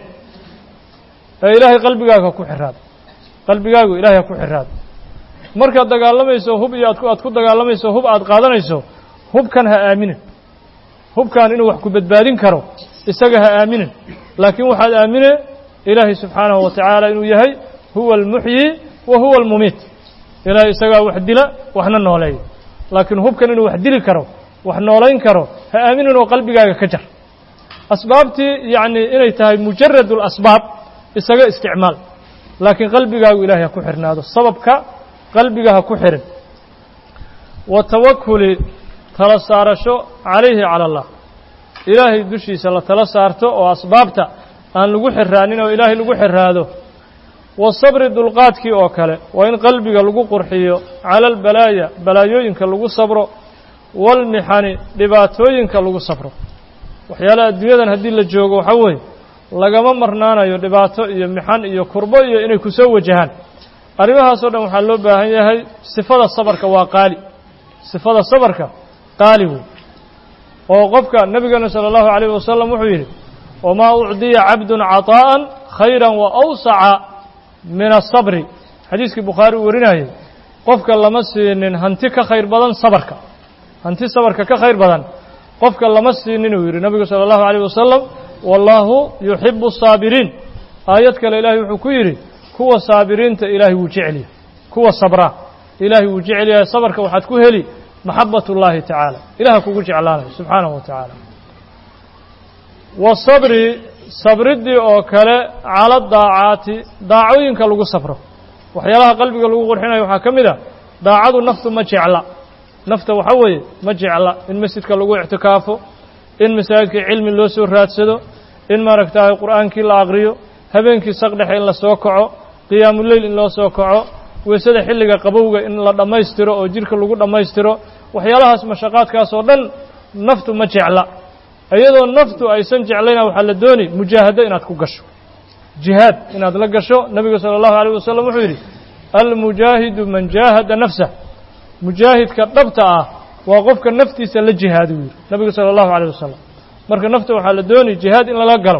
ee ilaahay qalbigaaga ha ku xiraado qalbigaagu ilahay ha ku xiraado markaad dagaalamayso hub iyo aad aad ku dagaalamayso hub aad qaadanayso hubkan ha aaminin hubkan inuu wax ku badbaadin karo isaga ha aaminin laakiin waxaad aamine ilaahay subxaanahu wa tacaala inuu yahay huwa almuxyi wa huwa almumiit ilaahay isagaa wax dila waxna nooleeya laakiin hubkan inuu wax dili karo wax noolayn karo ha aaminin oo qalbigaaga ka jar asbaabtii yacni inay tahay mujarad اlasbaab isaga isticmaal laakiin qalbigaagu ilahay ha ku xirnaado sababka qalbiga ha ku xirin wa tawakuli tala saarasho calayhi cala allah ilaahay dushiisa la tala saarto oo asbaabta aan lagu xiraanin oo ilaahay lagu xiraado wa sabri dulqaadkii oo kale waa in qalbiga lagu qurxiyo cala albalaaya balaayooyinka lagu sabro walmixani dhibaatooyinka lagu sabro waxyaalaha adduunyadan haddii la joogo waxaa weeye lagama marnaanayo dhibaato iyo mixan iyo kurbo iyo inay ku soo wajahaan arrimahaasoo dhan waxaa loo baahan yahay sifada sabarka waa qaali sifada sabarka qaali wey oo qofka nebigeena sala allahu calayh wasalam wuxuu yidhi wamaa ucdiya cabdun caطaa'an khayra wa awsaca min asabri xadiiskii bukhaari uu warinayay qofka lama siinin hanti ka khayr badan sabarka hanti sabarka ka khayr badan qofka lama siinin uu yidhi nebigu sala allahu calayh wasalam wallaahu yuxibu asaabiriin aayad kale ilaahay wuxuu ku yidhi kuwa saabiriinta ilaahay wuu jecelyahay kuwa sabra ilaahay wuu jecel yahay sabarka waxaad ku heli maxabat اllahi tacaala ilaha kugu jeclaanayo subxaanahu wa tacaala wasabri sabriddii oo kale cala daacaati daacooyinka lagu sabro waxyaalaha qalbiga lagu qurxinayo waxaa ka mid a daacadu naftu ma jecla nafta waxa weeye ma jecla in masjidka lagu ictikaafo in masaajidka cilmi loo soo raadsado in maaragtahay qur'aankii la aqriyo habeenkii saqdhexe in la soo kaco qiyaamuleyl in loo soo kaco weysada xilliga qabowga in la dhammaystiro oo jidhka lagu dhammaystiro waxyaalahaas mashaqaadkaas oo dhan naftu ma jecla iyadoo naftu aysan jeclayna waxaa la dooni mujaahado inaad ku gasho jihaad inaad la gasho nebigu sala allahu alayh wasalam wuxuu yidhi almujaahidu man jaahada nafsah mujaahidka dhabta ah waa qofka naftiisa la jihaadu yidhi nebigu sala allahu alayh wasalam marka nafta waxaa la dooni jihaad in lala galo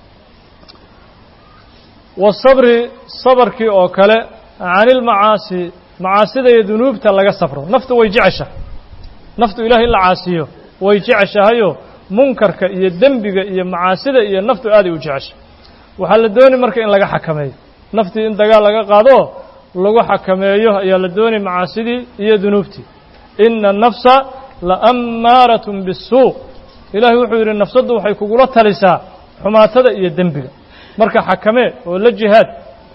wasabri sabarkii oo kale can ilmacaasi macaasida iyo dunuubta laga sabro naftu way jecesha naftu ilahay in la caasiyo way jeceshahayoo munkarka iyo dembiga iyo macaasida iyo naftu aaday u jeceshay waxaa la dooni marka in laga xakameeyo naftii in dagaal laga qaado lagu xakameeyo ayaa la doonay macaasidii iyo dunuubtii ina nafsa la ammaaratun bisuu ilaahay wuxuu yidhi nafsaddu waxay kugula talisaa xumaatada iyo dembiga marka xakamee oo la jihaad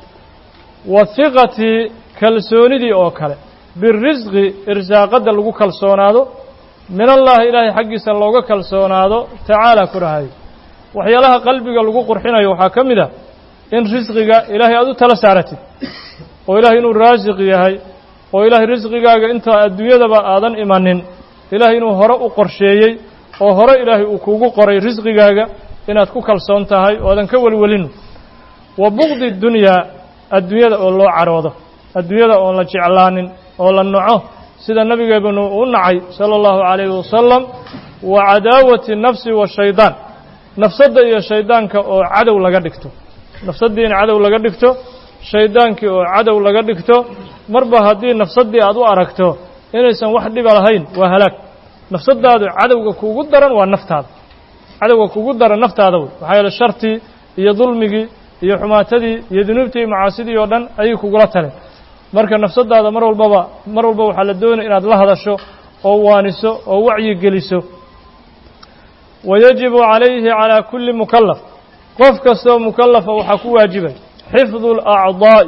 wa hiqatii kalsoonidii oo kale birisqi irsaaqadda lagu kalsoonaado min allaahi ilaahay xaggiisa looga kalsoonaado tacaala ku dhahayo waxyaalaha qalbiga lagu qurxinayo waxaa ka mid ah in risqiga ilaahay aad u tala saaratid oo ilaahay inuu raasiq yahay oo ilaahay risqigaaga intaa adduunyadaba aadan imanin ilaahay inuu hore u qorsheeyey oo hore ilaahay uu kugu qoray risqigaaga inaad ku kalsoon tahay oo aadan ka welwelin wa buqdi dunyaa adduunyada oo loo caroodo adduunyada oon la jeclaanin oo la naco sida nabigeebanu u nacay sala allahu calayhi wasalam wa cadaawati nafsi washaydaan nafsadda iyo shaydaanka oo cadow laga dhigto nafsaddii in cadow laga dhigto shaydaankii oo cadow laga dhigto marba haddii nafsaddii aad u aragto inaysan wax dhiba lahayn waa halaag nafsaddaadu cadowga kuugu daran waa naftaada cadowga kuugu daran naftaada wey waxaa yeele shartii iyo dulmigii iyo xumaatadii iyo dunuubtii iyo macaasidii oo dhan ayay kugula taleen marka nafsaddaada mar walbaba mar walba waxaa la doonaya inaad la hadasho oo waaniso oo wacyi geliso wayajibu calayhi calaa kulli mukallaf qof kastoo mukallafa waxaa ku waajibay xifdu alacdaa'i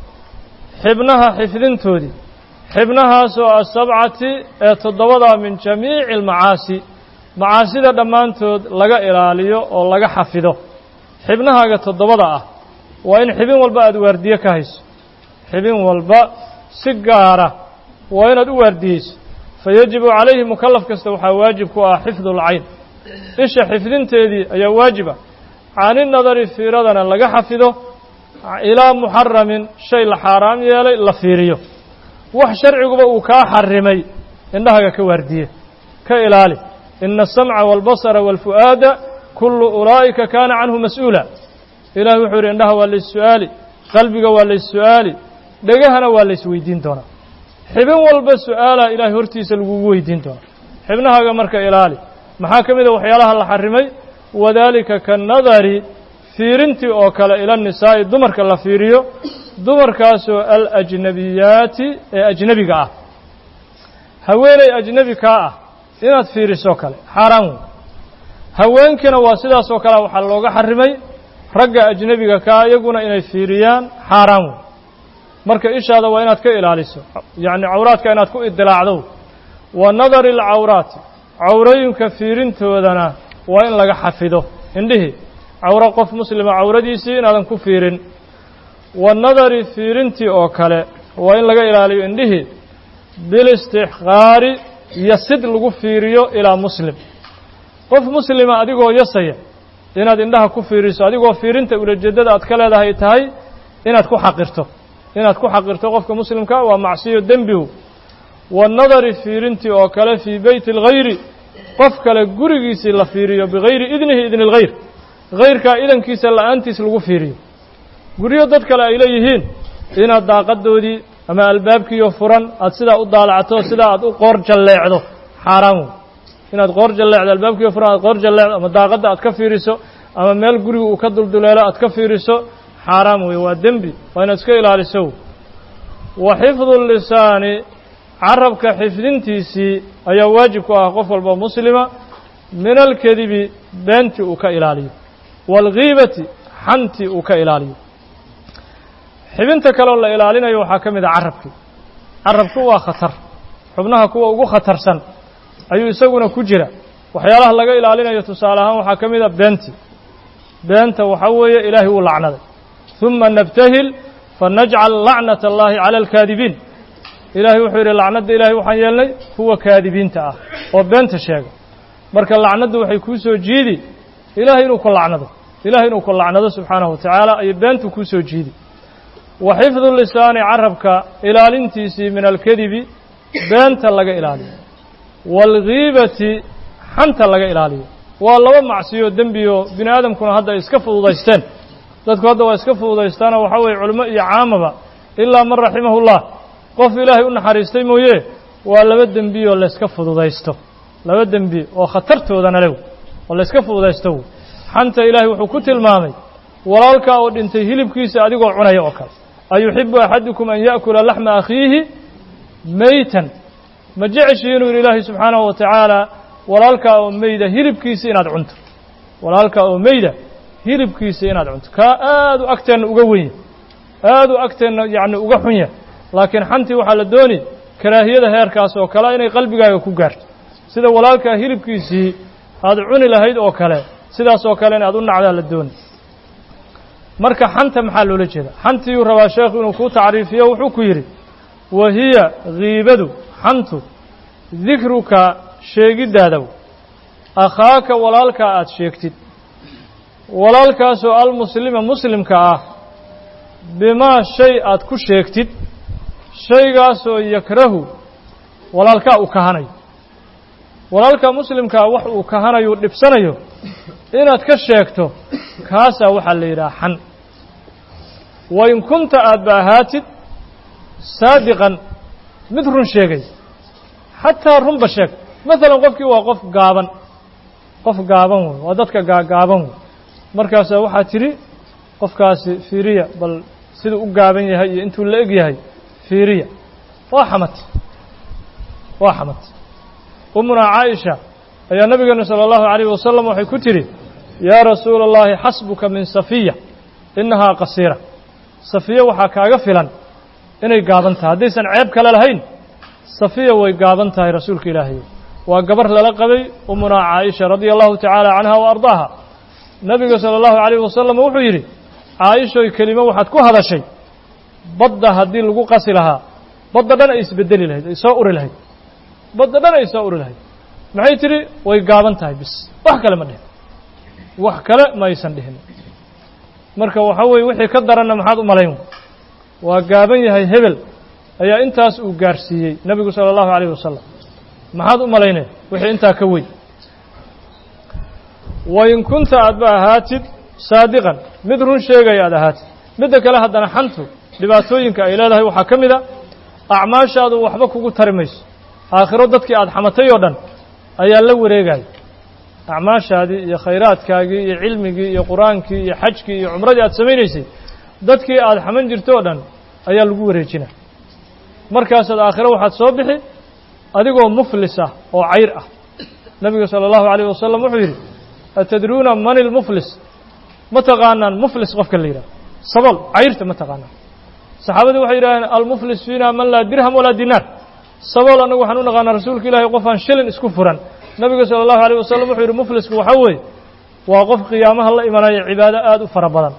xibnaha xifdintoodii xibnahaasoo asabcati ee toddobadaa min jamiici almacaasi macaasida dhammaantood laga ilaaliyo oo laga xafido xibnahaaga toddobada ah waa in xibin walba aad waardiye ka hayso xibin walba si gaara waa inaad u waardiyeyso fayajibu calayhi mukallaf kasta waxaa waajib ku ah xifdu alcayn isha xifdinteedii ayaa waajib ah cani nadari fiiradana laga xafido ilaa muxaramin shay la xaaraam yeelay la fiiriyo wax sharciguba uu kaa xarimay indhahaga ka waardiye ka ilaali ina asamca waalbasara waalfu'aada kullu ulaa'ika kaana canhu mas-uula ilahi wuxuu yidhi indhaha waa lays-su'aali qalbiga waa lays-su'aali dhegahana waa laysweydiin doonaa xibin walba su'aalaa ilaahay hortiisa lagugu weydiin doonaa xibnahaaga marka ilaali maxaa ka mid a waxyaalaha la xarimay wadaalika kanadari fiirintii oo kale ila nisaa'i dumarka la fiiriyo dumarkaasoo alajnabiyaati ee ajnebiga ah haweeney ajnebi kaa ah inaad fiiriso kale xaaraan wey haweenkiina waa sidaasoo kale waxaa looga xarimay ragga ajnebiga kaa iyaguna inay fiiriyaan xaaraan wey marka ishaada waa inaad ka ilaaliso yacni cawraadka inaad ku idilaacdo wa nadari alcawraati cawrooyinka fiirintoodana waa in laga xafido indhihii cawro qof muslima cawradiisii inaadan ku fiirin wa nadari fiirintii oo kale waa in laga ilaaliyo indhihii bilistixqaari yasid lagu fiiriyo ilaa muslim qof muslima adigoo yasaya inaad indhaha ku fiiriso adigoo fiirinta ulajeeddada aad ka leedahay tahay inaad ku xaqirto inaad ku xaqirto qofka muslimka waa macsiyo dembihu wanadari fiirintii oo kale fii beyti اlghayri qof kale gurigiisii la fiiriyo bigayri idnihi idni اlghayr hayrkaa idankiisa la'aantiis lagu fiiriyo guryo dad kale ay leeyihiin inaad daaqadoodii ama albaabkiiyo furan aad sidaa u daalacto sidaa aad u qoor jalleecdo xaaraan wey inaad qoor jalleecdo albaabkiiyo furan aad qoor jalleecdo ama daaqadda aad ka fiiriso ama meel guriga uu ka dulduleelo aad ka fiiriso xaaraam wey waa dembi waa inaad iska ilaaliso wa xifdu lisaani carabka xifdintiisii ayaa waajib ku ah qof walba muslima min alkadibi beentii uu ka ilaaliyo waalghiibati xantii uu ka ilaaliyo xibinta kaleoo la ilaalinayo waxaa ka mid a carabkii carabku waa khatar xubnaha kuwa ugu khatarsan ayuu isaguna ku jira waxyaalaha laga ilaalinayo tusaale ahaan waxaa ka mid a beentii beenta waxaa weeye ilaahay wuu lacnaday ثuma nabtahil fanajcal lacnat اllahi calى اlkaadibiin ilaahay wuxuu yidhi lacnadda ilahay waxaan yeelnay kuwa kaadibiinta ah oo beenta sheega marka lacnaddu waxay kuu soo jiidi ilahay inuu ku lacnado ilahay inuu ku lacnado subxaanahu wa tacaala ayay beentu kuu soo jiidi wa xifdu lisaani carabka ilaalintiisii min alkadibi beenta laga ilaaliyo waalghiibati xanta laga ilaaliyo waa laba macsiyo dembiyo bini aadamkuna hadda ay iska fududaysteen dadku hadda waa iska fududaystaanoo waxaa weeye culimo iyo caamaba ilaa man raximahu llah qof ilaahay u naxariistay mooye waa laba dembiyoo layska fududaysto laba dembi oo khatartoodana lew oo layska fududaysto xanta ilaahay wuxuu ku tilmaamay walaalkaa oo dhintay hilibkiisa adigoo cunaya oo kale ayuxibu axadukum an ya'kula laxma akhiihi meytan ma jeceshii inuu yidhi ilaahay subxaanahu wa tacaala walaalkaa oo meyda hilibkiisa inaad cunto walaalkaa oo meyda hilibkiisa inaad cunto kaa aad u agteenna uga wenya aad u agteenna yacni uga xunya laakiin xantii waxaa la dooni karaahiyada heerkaas oo kale inay qalbigaaga ku gaarto sida walaalkaa hilibkiisii aad cuni lahayd oo kale sidaas oo kale in aad u nacdaa la dooni marka xanta maxaa loola jeeda xantiiyuu rabaa sheekhu inuu kuu tacriifiyo wuxuu ku yidhi wa hiya kiibadu xantu dikruka sheegiddaadaw akhaaka walaalkaa aad sheegtid walaalkaasoo almuslima muslimka ah bimaa shay aad ku sheegtid shaygaasoo yakrahu walaalkaa uu kahanayo walaalka muslimkaa wax uu kahanayo u dhibsanayo inaad ka sheegto kaasaa waxaa la yidhaha xan wain kunta aad ba ahaatid saadiqan mid run sheegay xataa runba sheeg maalan qofkii waa qof gaaban qof gaaban wey waa dadka gaagaaban wey markaasaa waxaa tidhi qofkaasi fiiriya bal siduu u gaaban yahay iyo intuu la eg yahay fiiriya waa xamatay waa xamatay umunaa caaisha ayaa nabigeena salى اllahu عalayه wasalam waxay ku tidhi yaa rasuula اllahi xasbuka min safiya inahaa qasiira safiya waxaa kaaga filan inay gaaban tahay haddaysan ceeb kale lahayn safiya way gaaban tahay rasuulka ilaahay waa gabar lala qabay umunaa caaisha radia allahu tacaala canha wa ardaaha nabiga salى اllahu عalayه wasalam wuxuu yidhi caaishoy kelimo waxaad ku hadashay badda haddii lagu qasi lahaa badda dhan ay isbedeli lahayd ay soo uri lahayd badda dhan ay soo uri lahayd maxay tidhi way gaaban tahay bis wax kale ma dhihin wax kale ma aysan dhihin marka waxa weeye wixii ka daranna maxaad u malayn waa gaaban yahay hebel ayaa intaas uu gaarsiiyey nebigu sala allahu alayh wasalam maxaad u malaynaya wixii intaa ka weyn wain kunta aadba ahaatid saadiqan mid run sheegaya aad ahaatid midda kale haddana xantu dhibaatooyinka ay leedahay waxaa ka mid a acmaashaadu waxba kugu tari mayso aakhiro dadkii aada xamatay oo dhan ayaa la wareegaya acmaashaadii iyo khayraadkaagii iyo cilmigii iyo qur-aankii iyo xajkii iyo cumradii aad samaynaysay dadkii aada xaman jirto o dhan ayaa lagu wareejina markaasaad aakhiro waxaad soo bixi adigoo muflis ah oo cayr ah nebigu sala allahu alayh wasalam wuxuu yidhi atadruuna man ilmuflis ma taqaanaan muflis qofka la yidhaha sabool cayrta ma taqaanaan saxaabadii waxay yidhahdeen almuflis fiina man laa dirham walaa dinaar sabool annagu waxaan u naqaanaa rasuulka ilaahay qofaan shilin isku furan nebiga sala allahu alayh wasalam wuxuu yidhi muflisku waxaa weeye waa qof qiyaamaha la imanaya cibaado aada u fara badan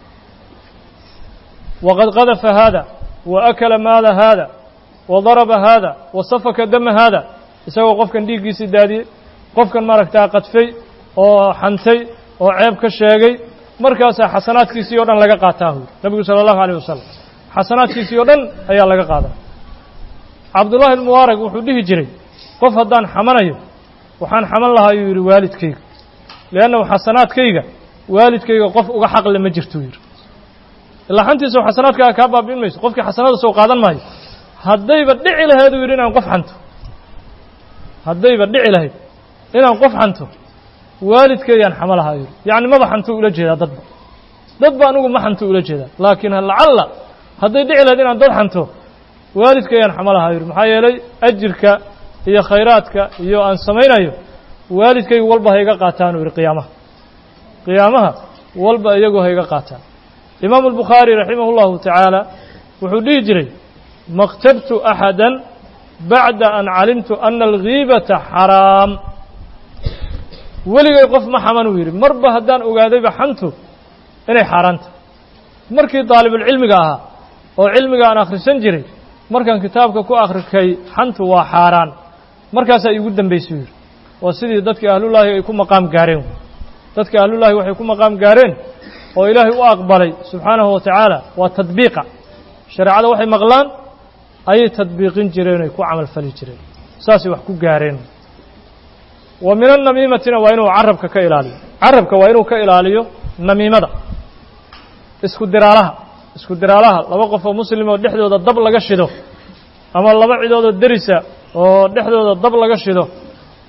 waqad qadafa haada wa akala maala haada wa daraba haada wa safaka dama haada isagoo qofkan dhiiggiisii daadiyey qofkan maaragtaa qadfay oo xantay oo ceeb ka sheegay markaasaa xasanaadkiisii o dhan laga qaataa huy nebigu sala allahu alayh wasalam xasanaadkiisii oo dhan ayaa laga qaadaa cabdullaahi almubaarak wuxuu dhihi jiray qof haddaan xamanayo waxaan xaman lahaa yuu yidhi waalidkayga liannahu xasanaadkayga waalidkayga qof uga xaqle ma jirtuu yidhi ilaa xantiisa xasanaadkaaga kaa baabi'in mayso qofkii xasanada soo qaadan maayo haddayba dhici lahayd uu yidhi inaan qof xanto haddayba dhici lahayd inaan qof xanto waalidkeeyaan xama lahaa yidhi yacni maba xantuu ula jeedaa dadba dadba anigu ma xantuu ula jeedaa laakiin lacalla hadday dhici lahayd inaan dad xanto waalidkeeyaan xama lahaa yidhi maxaa yeelay ajirka iyo khayraadka iyo aan samaynayo waalidkaygu walba ha iga qaataan uu yidhi qiyaamaha qiyaamaha walba iyagu ha iga qaataan imaamu albukhaari raximah اllahu tacaala wuxuu dhihi jiray maktabtu axada bacda an calimtu ana algiibata xaraam weligay qof ma xaman uu yidhi marba haddaan ogaadayba xantu inay xaaraanta markii daalibulcilmiga ahaa oo cilmiga aan akhrisan jiray markaan kitaabka ku akhrikay xantu waa xaaraan markaasaa iigu dambaysay yidhi waa sidii dadkii ahlullaahi ay ku maqaam gaareen dadka ahlullaahi waxay ku maqaam gaareen oo ilaahay u aqbalay subxaanahu wa tacaala waa tadbiiqa shareecada waxay maqlaan ayay tadbiiqin jireen oy ku camal fali jireen saasay wax ku gaareen wa min annamiimatina waa inuu carabka ka ilaaliyo carabka waa inuu ka ilaaliyo namiimada isku diraalaha isku diraalaha laba qof oo muslim oo dhexdooda dab laga shido ama laba cidoodoo derisa oo dhexdooda dab laga shido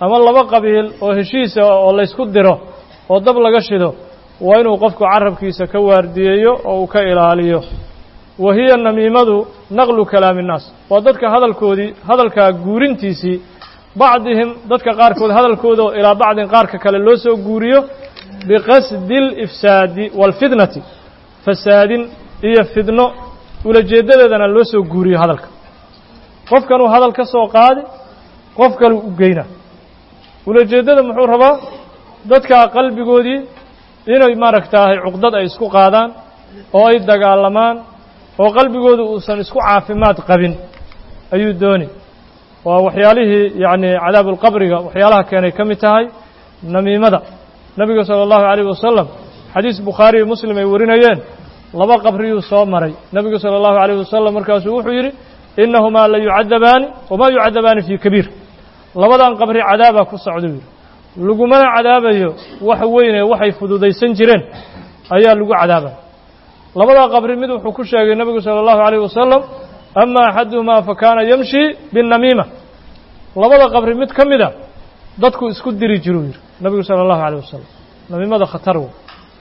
ama laba qabiil oo heshiisa oo laysku diro oo dab laga shido waa inuu qofku carabkiisa ka waardiyeeyo oo uu ka ilaaliyo wa hiya namiimadu naqlu kalaami innaas waa dadka hadalkoodii hadalkaa guurintiisii bacdihim dadka qaarkood hadalkooda oo ilaa bacdin qaarka kale loo soo guuriyo biqasdi alifsaadi waalfitnati fasaadin iyo fidno ulajeeddadeedana loo soo guuriyo hadalka qofkanuu hadal ka soo qaadi qof kaluu u geyna ulajeeddada muxuu rabaa dadkaa qalbigoodii inay maaragtaahay cuqdad ay isku qaadaan oo ay dagaalamaan oo qalbigoodu uusan isku caafimaad qabin ayuu dooni waa waxyaalihii yacni cadaabulqabriga waxyaalaha keenay ka mid tahay namiimada nebiga sala allahu calayh wasalam xadiis bukhaari iyo muslim ay warinayeen laba qabriyuu soo maray nebigu sala allahu calayh wasalam markaasuu wuxuu yidhi innahumaa la yucadabaani wamaa yucadabaani fii kabiir labadan qabri cadaabaa ku socduu yidhi lagumana cadaabayo wax weyne waxay fududaysan jireen ayaa lagu cadaabaya labadaa qabri mid wuxuu ku sheegay nebigu sala allahu calayh wasalam ama axaduhumaa fa kaana yamshi binnamiima labada qabri mid ka mida dadku isku diri jiruu yidhi nebigu sala allahu calayh wasalam namiimada khatar wey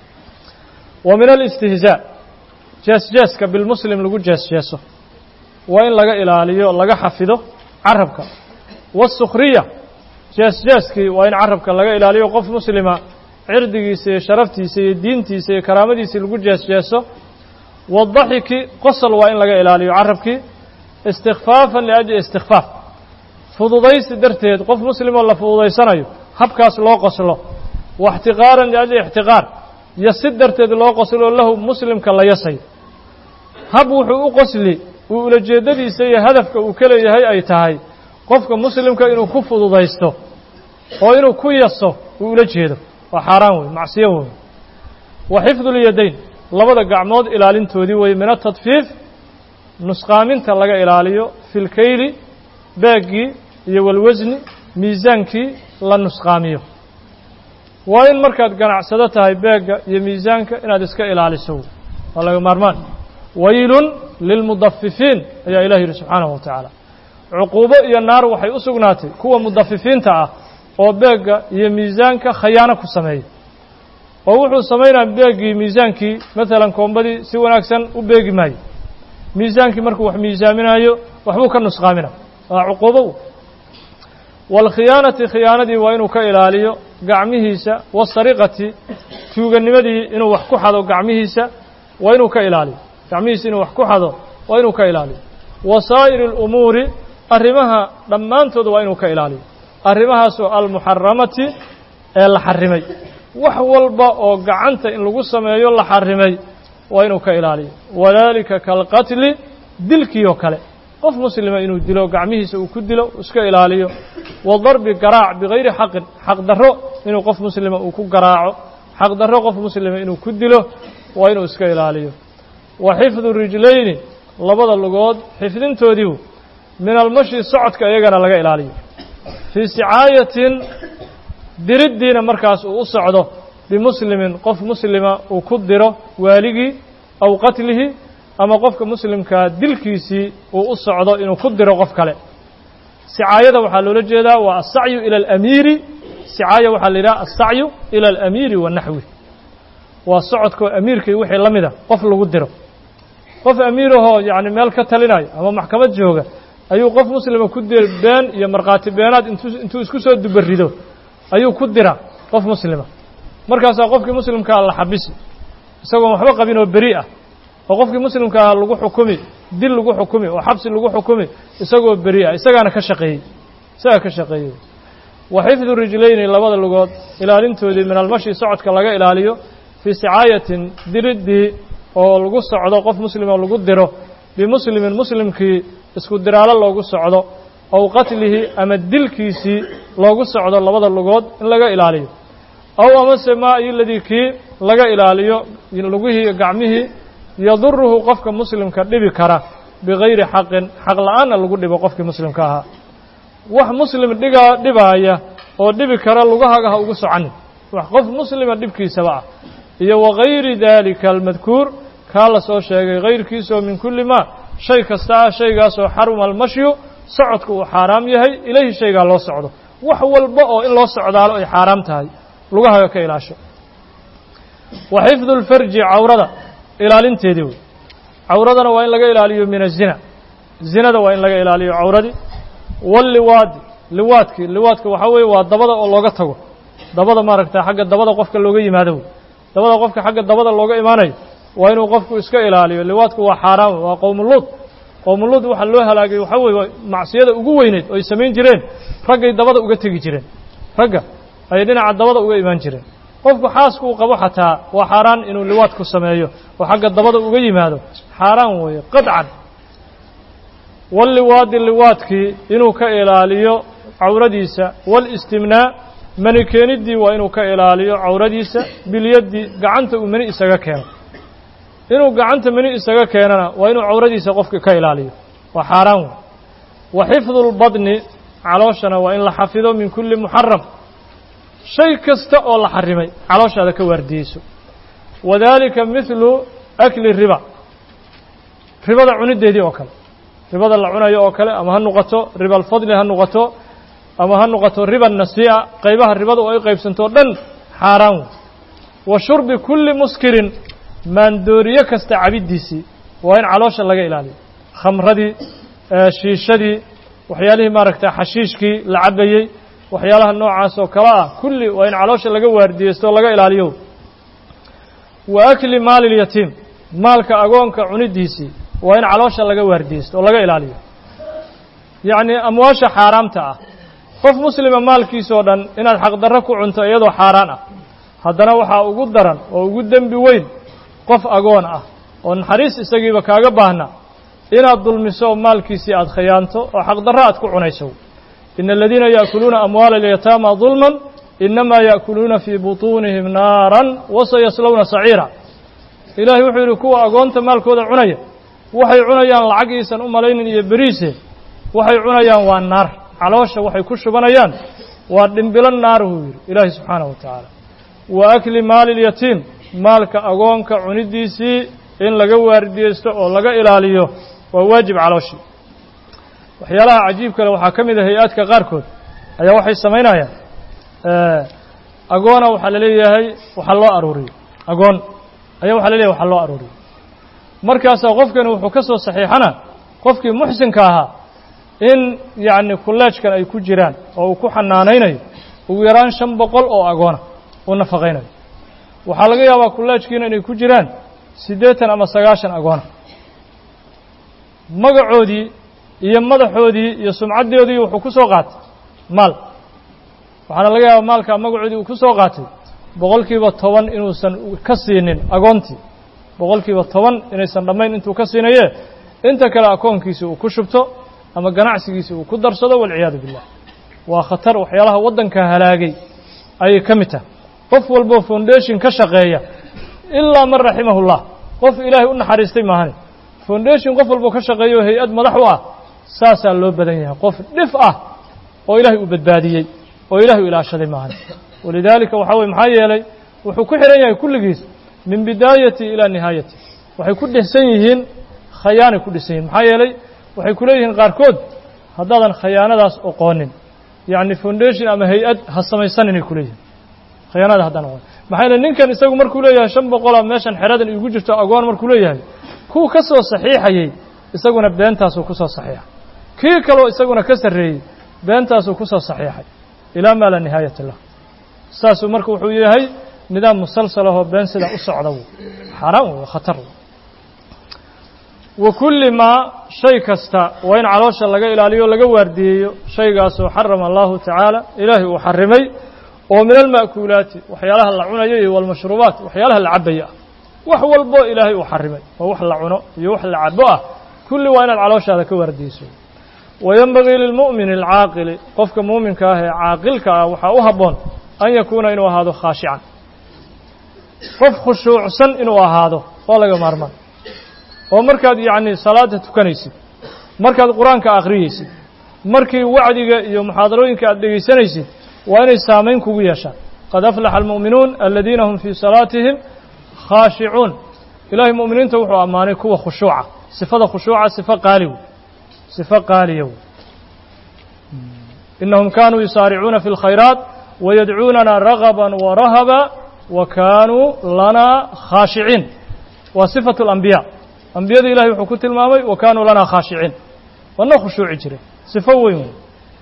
wa min alistihzaa jeesjeeska bilmuslim lagu jeesjeeso waa in laga ilaaliyo laga xafido carabka waasukhriya jeesjeeskii waa in carabka laga ilaaliyo qof muslima cirdigiisa iyo sharaftiisa iyo diintiisa iyo karaamadiisii lagu jeesjeeso wadaxiki qosol waa in laga ilaaliyo carabkii istikfaafan liajli istikfaaf fududaysi darteed qof muslimoo la fududaysanayo habkaas loo qoslo waixtiqaaran liajli ixtiqaar yasid darteed loo qoslo lahu muslimka la yasayo hab wuxuu u qosli uu ulajeeddadiisa iyo hadafka uu ka leeyahay ay tahay qofka muslimka inuu ku fududaysto oo inuu ku yaso uu ula jeedo waa xaaraan wey macsiyo wey wa xifdulyadayn labada gacmood ilaalintoodii wey min atadfiif nusqaaminta laga ilaaliyo fi lkayli beeggii iyo walwasni miisaankii la nusqaamiyo waa in markaad ganacsado tahay beegga iyo miisaanka inaad iska ilaaliso waa laga maarmaan waylun lilmudafifiin ayaa ilah yidhi subxaanahu wa tacaala cuquubo iyo naar waxay u sugnaatay kuwa mudafifiinta ah oo beegga iyo miisaanka khayaano ku sameeya oo wuxuu samaynaya beeggii miisaankii maalan koombadii si wanaagsan u beegi maayo miisaankii markuu wax miisaaminayo waxbuu ka nusqaamina waa cuquubo waalkhiyaanati khiyaanadii waa inuu ka ilaaliyo gacmihiisa wasariqati tuuganimadii inuu wax ku xado gacmihiisa waa inuu ka ilaaliyo gacmihiisa inuu wax ku xado waa inuu ka ilaaliyo wasaa'iri alumuuri arrimaha dhammaantood waa inuu ka ilaaliyo arrimahaasoo almuxaramati ee la xarimay wax walba oo gacanta in lagu sameeyo la xarimay waa inuu ka ilaaliyo wadaalika kaalqatli dilkii oo kale qof muslima inuu dilo gacmihiisa uu ku dilo iska ilaaliyo wa darbi garaac bigayri xaqin xaq darro inuu qof muslima uu ku garaaco xaq darro qof muslima inuu ku dilo waa inuu iska ilaaliyo wa xifdu rijlayni labada lugood xifdintoodiibu min almashi socodka iyagana laga ilaaliyo fii sicaayatin diriddiina markaas uu u socdo bimuslimin qof muslima uu ku diro waaligii aw qatlihi ama qofka muslimkaa dilkiisii uu u socdo inuu ku diro qof kale sicaayada waxaa loola jeedaa waa asacyu ila alamiiri sicaaya waxaa la yidhaha asacyu ila alamiiri wa naxwi waa socodkoo amiirkii wixii la mida qof lagu diro qof amiirahoo yacni meel ka talinayo ama maxkamad jooga ayuu qof muslima ku dir been iyo markhaati beenaad intuu intuu isku soo dubarido ayuu ku dira qof muslima markaasaa qofkii muslimkaa la xabisi isagoon waxba qabin oo beri ah oo qofkii muslimkaa lagu xukumi dil lagu xukumi oo xabsi lagu xukumi isagoo beri ah isagaana ka shaqeeyey isagaa ka shaqeeyey wa xifdu rijlayni labada lugood ilaalintoodii min almashi socodka laga ilaaliyo fii sicaayatin diriddii oo lagu socdo qof muslima lagu diro bimuslimin muslimkii isku diraalo loogu socdo ow qatlihi ama dilkiisii loogu socdo labada lugood in laga ilaaliyo aw amase maa iyo ladii kii laga ilaaliyo lugihii iyo gacmihii yaduruhu qofka muslimka dhibi kara bigayri xaqin xaq la-aanna lagu dhibo qofkii muslimka ahaa wax muslim dhigaa dhibaaya oo dhibi kara lugahaga ha ugu socanin wax qof muslima dhibkiisaba ah iyo wagayri daalika almadkuur kaa la soo sheegay kayrkiisoo min kulli maa shay kasta ah shaygaasoo xaruma almashyu socodku uu xaaraam yahay ilayhi shaygaa loo socdo wax walba oo in loo socdaalo ay xaaraam tahay lugahaga ka ilaasho wa xifdu lfarji cawrada ilaalinteedii wey cawradana waa in laga ilaaliyo min azina zinada waa in laga ilaaliyo cawradii walliwaadi liwaadkii liwaadka waxaa weeye waa dabada oo looga tago dabada maaragta xagga dabada qofka looga yimaado wey dabada qofka xagga dabada looga imaanayo waa inuu qofku iska ilaaliyo liwaadku waa xaaraam waa qowmuluud qowmuluud waxaa loo halaagay waxaa weeye macsiyada ugu weyneyd oo ay samayn jireen raggay dabada uga tegi jireen ragga ayay dhinaca dabada uga imaan jireen qofku xaaska uu qabo xataa waa xaaraan inuu liwaadku sameeyo oo xagga dabada uga yimaado xaaraan weeye qadcan walliwaadi liwaadkii inuu ka ilaaliyo cawradiisa walistimnaa mani keeniddii waa inuu ka ilaaliyo cawradiisa bilyaddi gacanta uu mani isaga keeno inuu gacanta mani isaga keenana waa inuu cawradiisa qofka ka ilaaliyo waa xaaraan wey wa xifdu lbadni calooshana waa in la xafido min kulli muxaram shay kasta oo la xarimay calooshaada ka waardiyeyso wadaalika midlu akli riba ribada cunideedii oo kale ribada la cunayo oo kale ama ha noqoto riba alfadli ha noqoto ama ha noqoto riba nasii'a qaybaha ribada oo ay qaybsanto o dhan xaaraan wey wa shurbi kulli muskirin maandooriye kasta cabiddiisii waa in caloosha laga ilaaliyo khamradii shiishadii waxyaalihii maaragta xashiishkii la cabayey waxyaalaha noocaas oo kale ah kulli waa in caloosha laga waardiyeysto o laga ilaaliyo wa akli maali lyatiim maalka agoonka cunidiisii waa in caloosha laga waardiyeysto oo laga ilaaliyo yacnii amwaasha xaaraamta ah qof muslima maalkiisoo dhan inaad xaqdarro ku cunto iyadoo xaaraan ah haddana waxaa ugu daran oo ugu dembi weyn qof agoon ah oo naxariis isagiiba kaaga baahna inaad dulmiso maalkiisii aad khiyaanto oo xaqdarro aad ku cunayso ina aladiina yaأkuluuna amwaala اlyataama dulman inamaa yaأkuluuna fii buطuunihim naaran wasayaslowna saciira ilaahay wuxuu yidhi kuwa agoonta maalkooda cunaya waxay cunayaan lacag iisan u malaynin iyo beriise waxay cunayaan waa naar caloosha waxay ku shubanayaan waa dhimbilo naar wuu yidhi ilaahay subxaanaه wa tacaala wa akli maali اlyatiim maalka agoonka cunidiisii in laga waardiyeysto oo laga ilaaliyo waa waajib calooshii waxyaalaha cajiib kale waxaa ka mid a hay-aadka qaarkood ayaa waxay samaynayaan agoona waxaa la leeyahay waxaa loo aruuriyo agoon ayaa waxaa la leeyahay waxaa loo aruuriyo markaasaa qofkani wuxuu ka soo saxiixana qofkii muxsinka ahaa in yacni kulleejkan ay ku jiraan oo uu ku xanaanaynayo ugu yaraan shan boqol oo agoona uu nafaqaynayo waxaa laga yaabaa kulleejkiina inay ku jiraan siddeetan ama sagaashan agoona magacoodii iyo madaxoodii iyo sumcaddoodii wuxuu ku soo qaatay maal waxaana laga yaabaa maalkaa magacoodii uu ku soo qaatay boqolkiiba toban inuusan ka siinin agoontii boqolkiiba toban inaysan dhammayn intuu ka siinaye inta kale akoonkiisi uu ku shubto ama ganacsigiisi uu ku darsado walciyaadu billah waa khatar waxyaalaha waddanka halaagay ayay ka mid tahay qof walboo foundation ka shaqeeya ilaa man raximahullah qof ilaahay u naxariistay maahane foundation qof walboo ka shaqeeya oo hay-ad madax u ah saasaa loo badan yahay qof dhif ah oo ilaahay uu badbaadiyey oo ilaahay u ilaashaday maahan walidaalika waxaa weye maxaa yeelay wuxuu ku xihan yahay kulligiis min bidaayati ilaa nihaayati waxay ku dhehsan yihiin khayaanay ku dhisan yihin maxaa yeelay waxay ku leeyihiin qaarkood haddaadan khayaanadaas oqoonin yacni foundation ama hay-ad ha samaysan inay ku leeyihin khayaanada haddaan oqoonin maxaa yeele ninkan isagu markuu leeyahay shan boqola meeshan xeradan iigu jirto agoon markuu leeyahay kuwa ka soo saxiixayey isaguna beentaasuu ku soo saxiixay kii kaloo isaguna ka sarreeyey beentaasuu ku soo saxiixay ilaa maa laa nihaayata lah saasuu marka wuxuu yahay nidaam musalsal ahoo been sidaa u socda w xaaraan wey khatar wa kulli maa shay kasta waa in caloosha laga ilaaliyo o laga waardiyeeyo shaygaasoo xarama allahu tacaala ilaahay uu xarimay oo min alma'kuulaati waxyaalaha la cunayo iyo walmashruubaat waxyaalaha la cabaya ah wax walbo ilaahay uu xarimay oo wax la cuno iyo wax la cabo ah kulli waa inaad calooshaada ka waardiyeyso wayenbagii lilmu'mini alcaaqili qofka muuminka ah ee caaqilka ah waxaa u habboon an yakuuna inuu ahaado khaashican qof khushuucsan inuu ahaado waa laga maarmaan oo markaad yacni salaada tukanaysid markaad qur-aanka akhriyeysid markii wacdiga iyo muxaadarooyinka aad dhegaysanaysid waa inay saamayn kugu yeeshaan qad aflaxa almu'minuun aladiina hum fii salaatihim khaashicuun ilaahay mu'miniinta wuxuu ammaanay kuwa khushuuca sifada khushuuca sifo qaali wey sifo qaaliya wey inahum kanuu yusaaricuuna fi اlkhayraat wayadcuunana ragaba warahaba wa kaanuu lanaa khaashiciin waa sifaة اlambiya ambiyada ilahay wuxuu ku tilmaamay wa kaanuu lanaa khaashiciin waa noo khushuuci jiray sifo weyn wey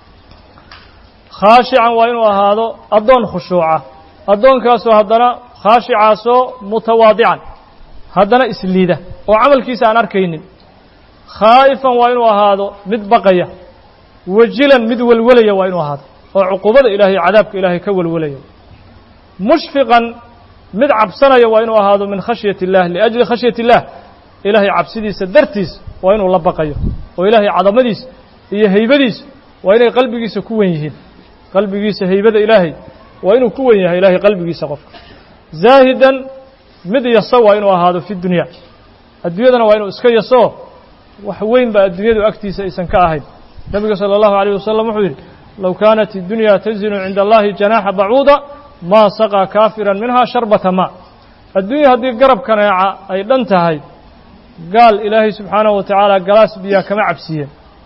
khaashican waa inuu ahaado addoon khushuuca addoonkaasoo haddana khaashicaasoo mutawaadican haddana isliida oo camalkiisa aan arkaynin khaa'ifan waa inuu ahaado mid baqaya wajilan mid welwelaya waa inuu ahaado oo cuqubada ilahay cadaabka ilaahay ka welwelaya mushfiqan mid cabsanaya waa inuu ahaado min khashyati اllah liajli khashyati اllah ilaahay cabsidiisa dartiis waa inuu la baqayo oo ilaahay cadamadiis iyo haybadiis waa inay qalbigiisa ku wen yihiin qalbigiisa haybada ilaahay waa inuu ku wen yahay ilahay qalbigiisa qofka zaahidan mid yaso waa inuu ahaado fi dunya adduunyadana waa inuu iska yaso wax weyn ba adduunyadu agtiisa aysan ka ahayn nebiga salى اllahu عalيه wasalam wuxuu yidhi low kaanat اdunya tazinu cinda allahi janaaxa bacuuda maa saqaa kaafiran minha sharbata ma adduunya haddii garab kaneeca ay dhan tahay gaal ilaahay subxaanahu wa tacaala galaas biyaa kama cabsiiyeen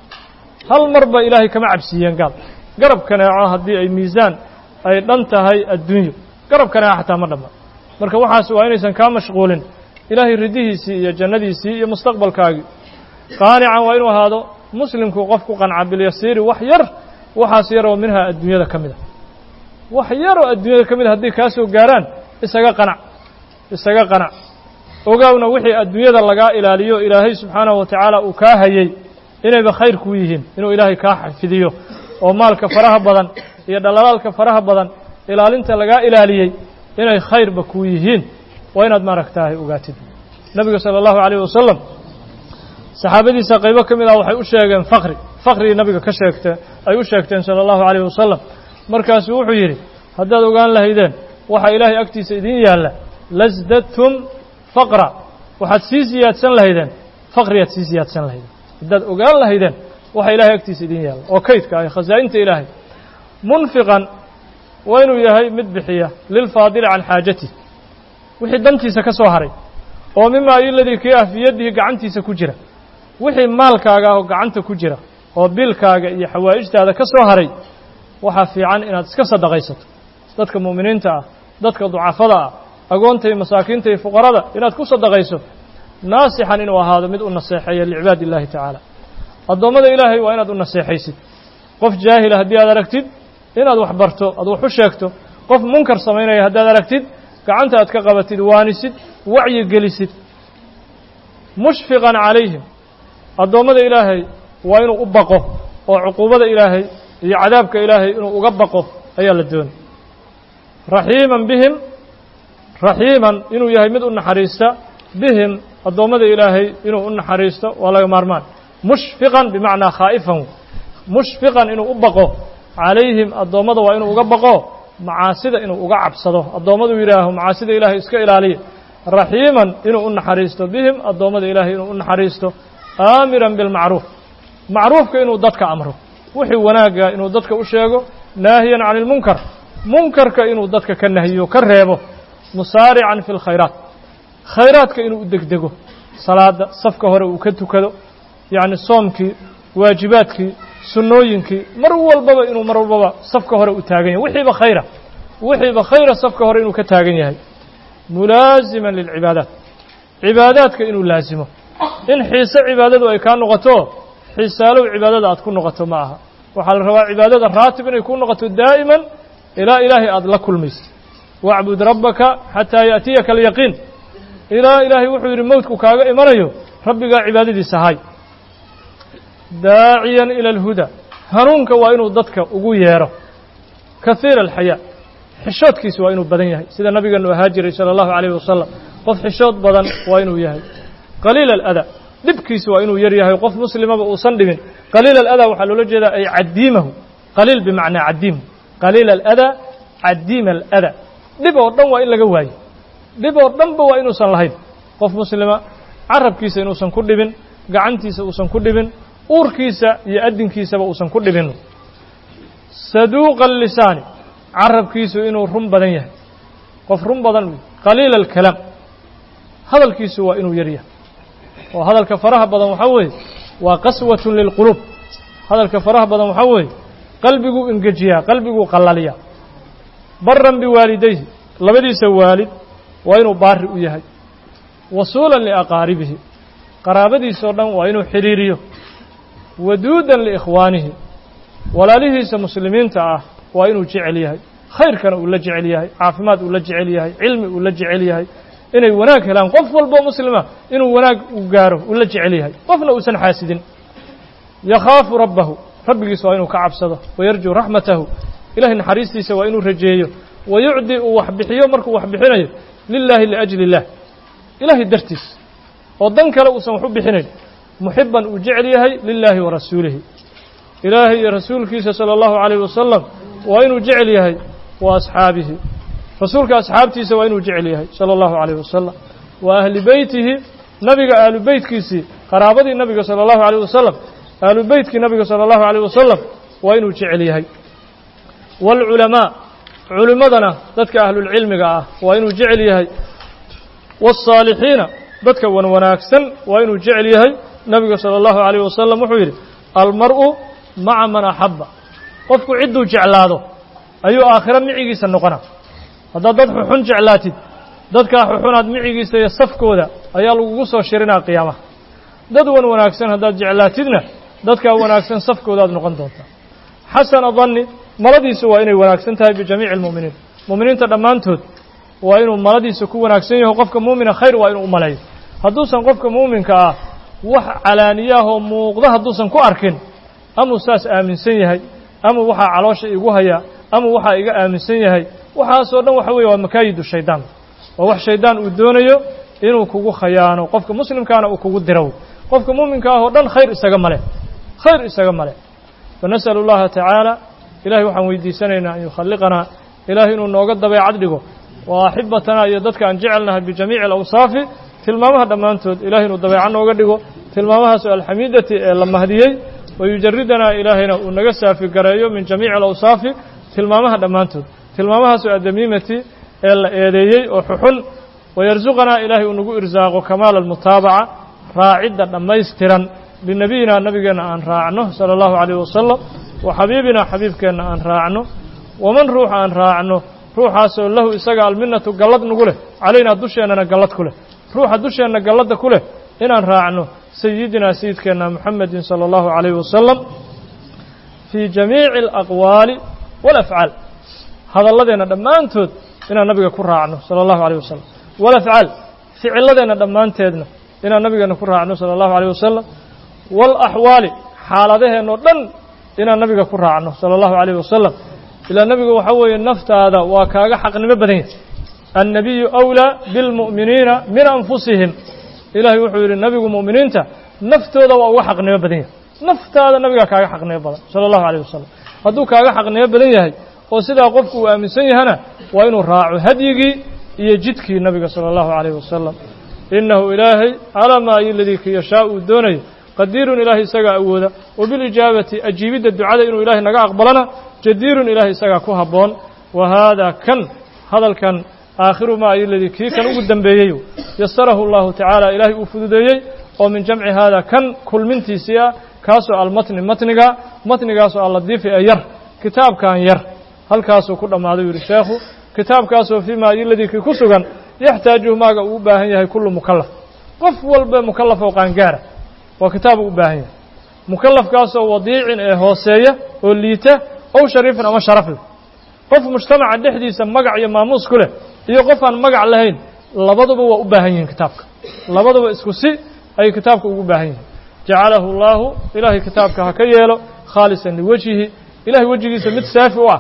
hal mar ba ilaahay kama cabsiiyeen gaal garab kaneeco haddii ay miisaan ay dhan tahay adduunyo garab kaneeca xataa ma dhamma marka waxaas waa inaysan kaa mashquulin ilaahay ridihiisii iyo jannadiisii iyo mustaqbalkaagii qaanican waa inuu ahaado muslimku qof ku qanca bilyasiiri wax yar waxaas yaroo minha adduunyada ka mid a wax yaroo adduunyada ka mid a hadday kaa soo gaaraan isaga qanac isaga qanac ogaawna wixii adduunyada lagaa ilaaliyo ilaahay subxaanahu wa tacaala uu kaa hayey inayba khayr kuu yihiin inuu ilaahay kaa xafidiyo oo maalka faraha badan iyo dhalaalaalka faraha badan ilaalinta lagaa ilaaliyey inay khayrba kuu yihiin waa inaad maaragtaahay ogaatid nebiga sala allahu calayh wasalam saxaabadiisa qaybo ka mid ah waxay u sheegeen fakri fakhrigii nabiga ka sheegtee ay u sheegteen sala allahu calayh wasalam markaasuu wuxuu yidhi haddaad ogaan lahaydeen waxaa ilaahay agtiisa idin yaalla lasdadtum faqra waxaad sii siyaadsan lahaydeen faqriyaad sii siyaadsan lahaydeen haddaad ogaan lahaydeen waxa ilahay agtiisa idin yaalla oo kaydka ah khasaa'inta ilaahay munfiqan waa inuu yahay mid bixiya lilfaadili can xaajatih wixii dantiisa ka soo haray oo mima iladii kii ah fii yadihi gacantiisa ku jira wixii maalkaaga ah oo gacanta ku jira oo bilkaaga iyo xawaa'ijtaada ka soo haray waxaa fiican inaad iska sadaqaysato dadka mu'miniinta ah dadka ducafada ah agoonta iyo masaakiinta iyo fuqarada inaad ku sadaqayso naasixan inuu ahaado mid u naseexeeya licibaadi illahi tacaala addoommada ilaahay waa inaad u naseexaysid qof jaahila haddii aad aragtid inaad wax barto aad wax u sheegto qof munkar samaynaya haddaad aragtid gacanta aad ka qabatid waanisid wacyi gelisid mushfiqan calayhim addoommada ilaahay waa inuu u baqo oo cuquubada ilaahay iyo cadaabka ilaahay inuu uga baqo ayaa la doonay raxiiman bihim raxiiman inuu yahay mid u naxariista bihim addoommada ilaahay inuu u naxariisto waa laga maarmaan mushfiqan bimacnaa khaa'ifan mushfiqan inuu u baqo calayhim addoommada waa inuu uga baqo macaasida inuu uga cabsado addoommadu yidhaaho macaasida ilaahay iska ilaaliya raxiiman inuu u naxariisto bihim addoommada ilaahay inuu u naxariisto aamiran bilmacruuf macruufka inuu dadka amro wixii wanaagga inuu dadka u sheego naahiyan can ilmunkar munkarka inuu dadka ka nahiyo ka reebo musaarican fi lkhayraat khayraadka inuu u degdego salaada safka hore uu ka tukado yacni soomkii waajibaadkii sunnooyinkii mar walbaba inuu mar walbaba safka hore u taagan yahay wixiiba khayra wixiiba khayra safka hore inuu ka taagan yahay mulaasiman lilcibaadaat cibaadaadka inuu laasimo in xiise cibaadadu ay kaa noqoto xiisaalow cibaadada aad ku noqoto ma aha waxaa la rabaa cibaadada raatib inay ku noqoto daa'iman ilaa ilaahay aada la kulmayso wacbud rabbaka xataa yaأtiyaka alyaqiin ilaa ilaahay wuxuu yidhi mowdku kaaga imanayo rabbigaa cibaadadiisa hay daaciyan ila alhuda hanuunka waa inuu dadka ugu yeedho kahiira alxayaa xishoodkiisa waa inuu badan yahay sida nabigeenu ahaa jiray salى اllahu عalayh wasalam qof xishood badan waa inuu yahay qaliila aladaa dhibkiisa waa inuu yar yahay qof muslimaba uusan dhibin qaliila aladaa waxaa loola jeedaa ay cadiimahu qaliil bimacnaa cadiimu qaliila aladaa cadiima aladaa dhib oo dhan waa in laga waayo dhib oo dhanba waa inuusan lahayn qof muslima carabkiisa inuusan ku dhibin gacantiisa uusan ku dhibin uurkiisa iyo addinkiisaba uusan ku dhibin saduuqa lisaani carabkiisu inuu run badan yahay qof run badan qaliila alkalaam hadalkiisu waa inuu yar yahay oo hadalka faraha badan waxaa weeye waa qaswatun lilquluub hadalka faraha badan waxaa weeye qalbiguu engejiyaa qalbiguu qallaliyaa baran biwaalidayhi labadiisa waalid waa inuu baari u yahay wasuulan liaqaaribihi qaraabadiisao dhan waa inuu xidhiiriyo waduudan liikhwaanihi walaalihiisa muslimiinta ah waa inuu jecel yahay khayrkana uu la jecel yahay caafimaad uu la jecel yahay cilmi uu la jecel yahay inay wanaag helaan qof walboo muslima inuu wanaag u gaaro uu la jecel yahay qofna uusan xaasidin yakhaafu rabbahu rabbigiisa waa inuu ka cabsado wayarjuu raxmatahu ilahay naxariistiisa waa inuu rajeeyo wayucdi uu wax bixiyo markuu wax bixinayo lilaahi liajli illah ilaahay dartiis oo dan kale uusan wax u bixinayn muxiban uu jecel yahay lilaahi wa rasuulihi ilaahay iyo rasuulkiisa sala allahu calayh wasalam waa inuu jecel yahay wa asxaabihi rasuulka asxaabtiisa waa inuu jecel yahay sala allahu calayh wasalam wa ahli beytihi nabiga ahlu beytkiisii qaraabadii nabiga sala allahu calayh wasalam ahlu beytkii nabiga sala allahu calayh wasalam waa inuu jecel yahay waalculamaa culimmadana dadka ahlulcilmiga ah waa inuu jecel yahay waالصaalixiina dadka wan wanaagsan waa inuu jecel yahay nabiga salى اllahu عalيه wasalam wuxuu yidhi almar'u maca man axaba qofku cidduu jeclaado ayuu aakhiro micigiisa noqona haddaad dad xuxun jeclaatid dadkaa xuxunaad micigiisa iyo safkooda ayaa lagugu soo shirinaa qiyaamaha dad wan wanaagsan haddaad jeclaatidna dadkaa wanaagsan safkoodaad noqon doontaa xasana danni maladiisu waa inay wanaagsan tahay bijamiici اlmu'miniin mu'miniinta dhammaantood waa inuu maladiisa ku wanaagsan yaho qofka muumina khayr waa inuu u maleeyo hadduusan qofka muuminka ah wax calaaniyaahoo muuqda hadduusan ku arkin amuu saas aaminsan yahay ama waxaa caloosha igu hayaa ama waxaa iga aaminsan yahay waxaasoo dhan waxa weeye waa makaayidu shaydaan waa wax shaydaan uu doonayo inuu kugu khayaano qofka muslimkaana uu kugu diro qofka muuminka ah oo dhan khayr isaga male khayr isaga male fanas'alu اllaha tacaala ilahay waxaan weydiisanaynaa an yukhaliqanaa ilahay inuu nooga dabeecad dhigo wa axibatanaa iyo dadka aan jecelnahay bijamiici alawsaafi tilmaamaha dhammaantood ilahay inuu dabeeco nooga dhigo tilmaamahaasoo alxamiidati ee la mahdiyey wayujaridanaa ilaahayna uu naga saafi gareeyo min jamiici alawsaafi tilmaamaha dhammaantood tilmaamahaasoo addamiimati ee la eedeeyey oo xuxun wayarsuqanaa ilaahay uu nagu irsaaqo kamaala almutaabaca raacidda dhammaystiran linebiyina nabigeenna aan raacno sala allahu calayh wasalam wa xabiibina xabiibkeenna aan raacno waman ruux aan raacno ruuxaasoo lahu isaga alminatu gallad nagu leh calaynaa dusheennana gallad ku leh ruuxa dusheenna galladda ku leh inaan raacno sayidinaa sayidkeenna muxamedin sala allahu calayhi wasalam fii jamiici alaqwaali waalafcaal hadalladeenna dhammaantood inaan nabiga ku raacno sala allahu calayh wasalam waalafcaal ficiladeenna dhammaanteedna inaan nabigeena ku raacno sala allahu calayh wasalam waalaxwaali xaaladaheenoo dhan inaan nabiga ku raacno sala allahu calayh wasalam ilaa nebigu waxaa weeye naftaada waa kaaga xaqnimo badan yahay annabiyu awlaa bilmu'miniina min anfusihim ilaahay wuxuu yidhi nebigu mu'miniinta naftooda waa uga xaqnimo badan yahay naftaada nabigaa kaaga xaqnimo badan sala allahu calayh wasalam hadduu kaaga xaqnimo badan yahay oo sidaa qofku uu aaminsan yahana waa inuu raaco hadyigii iyo jidkii nabiga sala allahu calayh wasalam innahu ilaahay calaa maa iladii ka yashaa uu doonayo qadiirun ilaahay isagaa awooda wa bilijaabati ajiibidda ducada inuu ilaahay naga aqbalana jadiirun ilaahay isagaa ku habboon wa haadaa kan hadalkan aakhiru maa iladii kii kan ugu dembeeyey yasarahu allahu tacaala ilaahay uu fududeeyey oo min jamci haadaa kan kulmintiisii ah kaasoo almatni matniga matnigaasoo alladiifi ee yar kitaabkan yar halkaasuu ku dhammaaday u yidhi sheekhu kitaabkaasoo fii maa iladii kii ku sugan yaxtaajuhu maaga uu u baahan yahay kullu mukallaf qof walba mukallaf oo qaangaara waa kitaabu u baahan yahay mukallafkaasoo wadiicin ee hooseeya oo liita ow shariifin ama sharaf leh qof mujtamaca dhexdiisa magac iyo maamuus ku leh iyo qof aan magac lahayn labaduba waa u baahan yihiin kitaabka labaduba isku si ayay kitaabka ugu baahan yihiin jacalahu allaahu ilaahay kitaabka ha ka yeelo khaalisan liwajhihi ilahay wejigiisa mid saafi u ah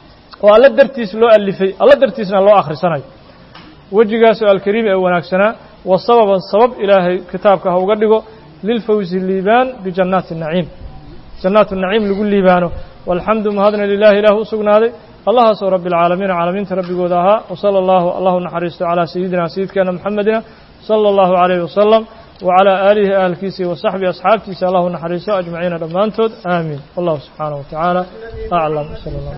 oo alla dartiis loo alifay alla dartiisna loo akhrisanayo wejigaasoo alkariim ee wanaagsanaa wa sababan sabab ilaahay kitaabka ha uga dhigo lilfawzi liibaan bijannaati naciim jannaatu naciim lagu liibaano walxamdu mahadna lilahi ilaah u sugnaaday allahaasoo rabbi alcaalamiina caalamiinta rabbigooda ahaa wasala allahu allahu naxariisto calaa sayidina sayidkeena moxamedina sala allahu calayhi wasalam wacalaa aalihi ahalkiisii wasaxbihi asxaabtiisa allahu naxariiso ajmaciina dhammaantood aamiin wallahu subxaanahu wa tacaala aclam sala allah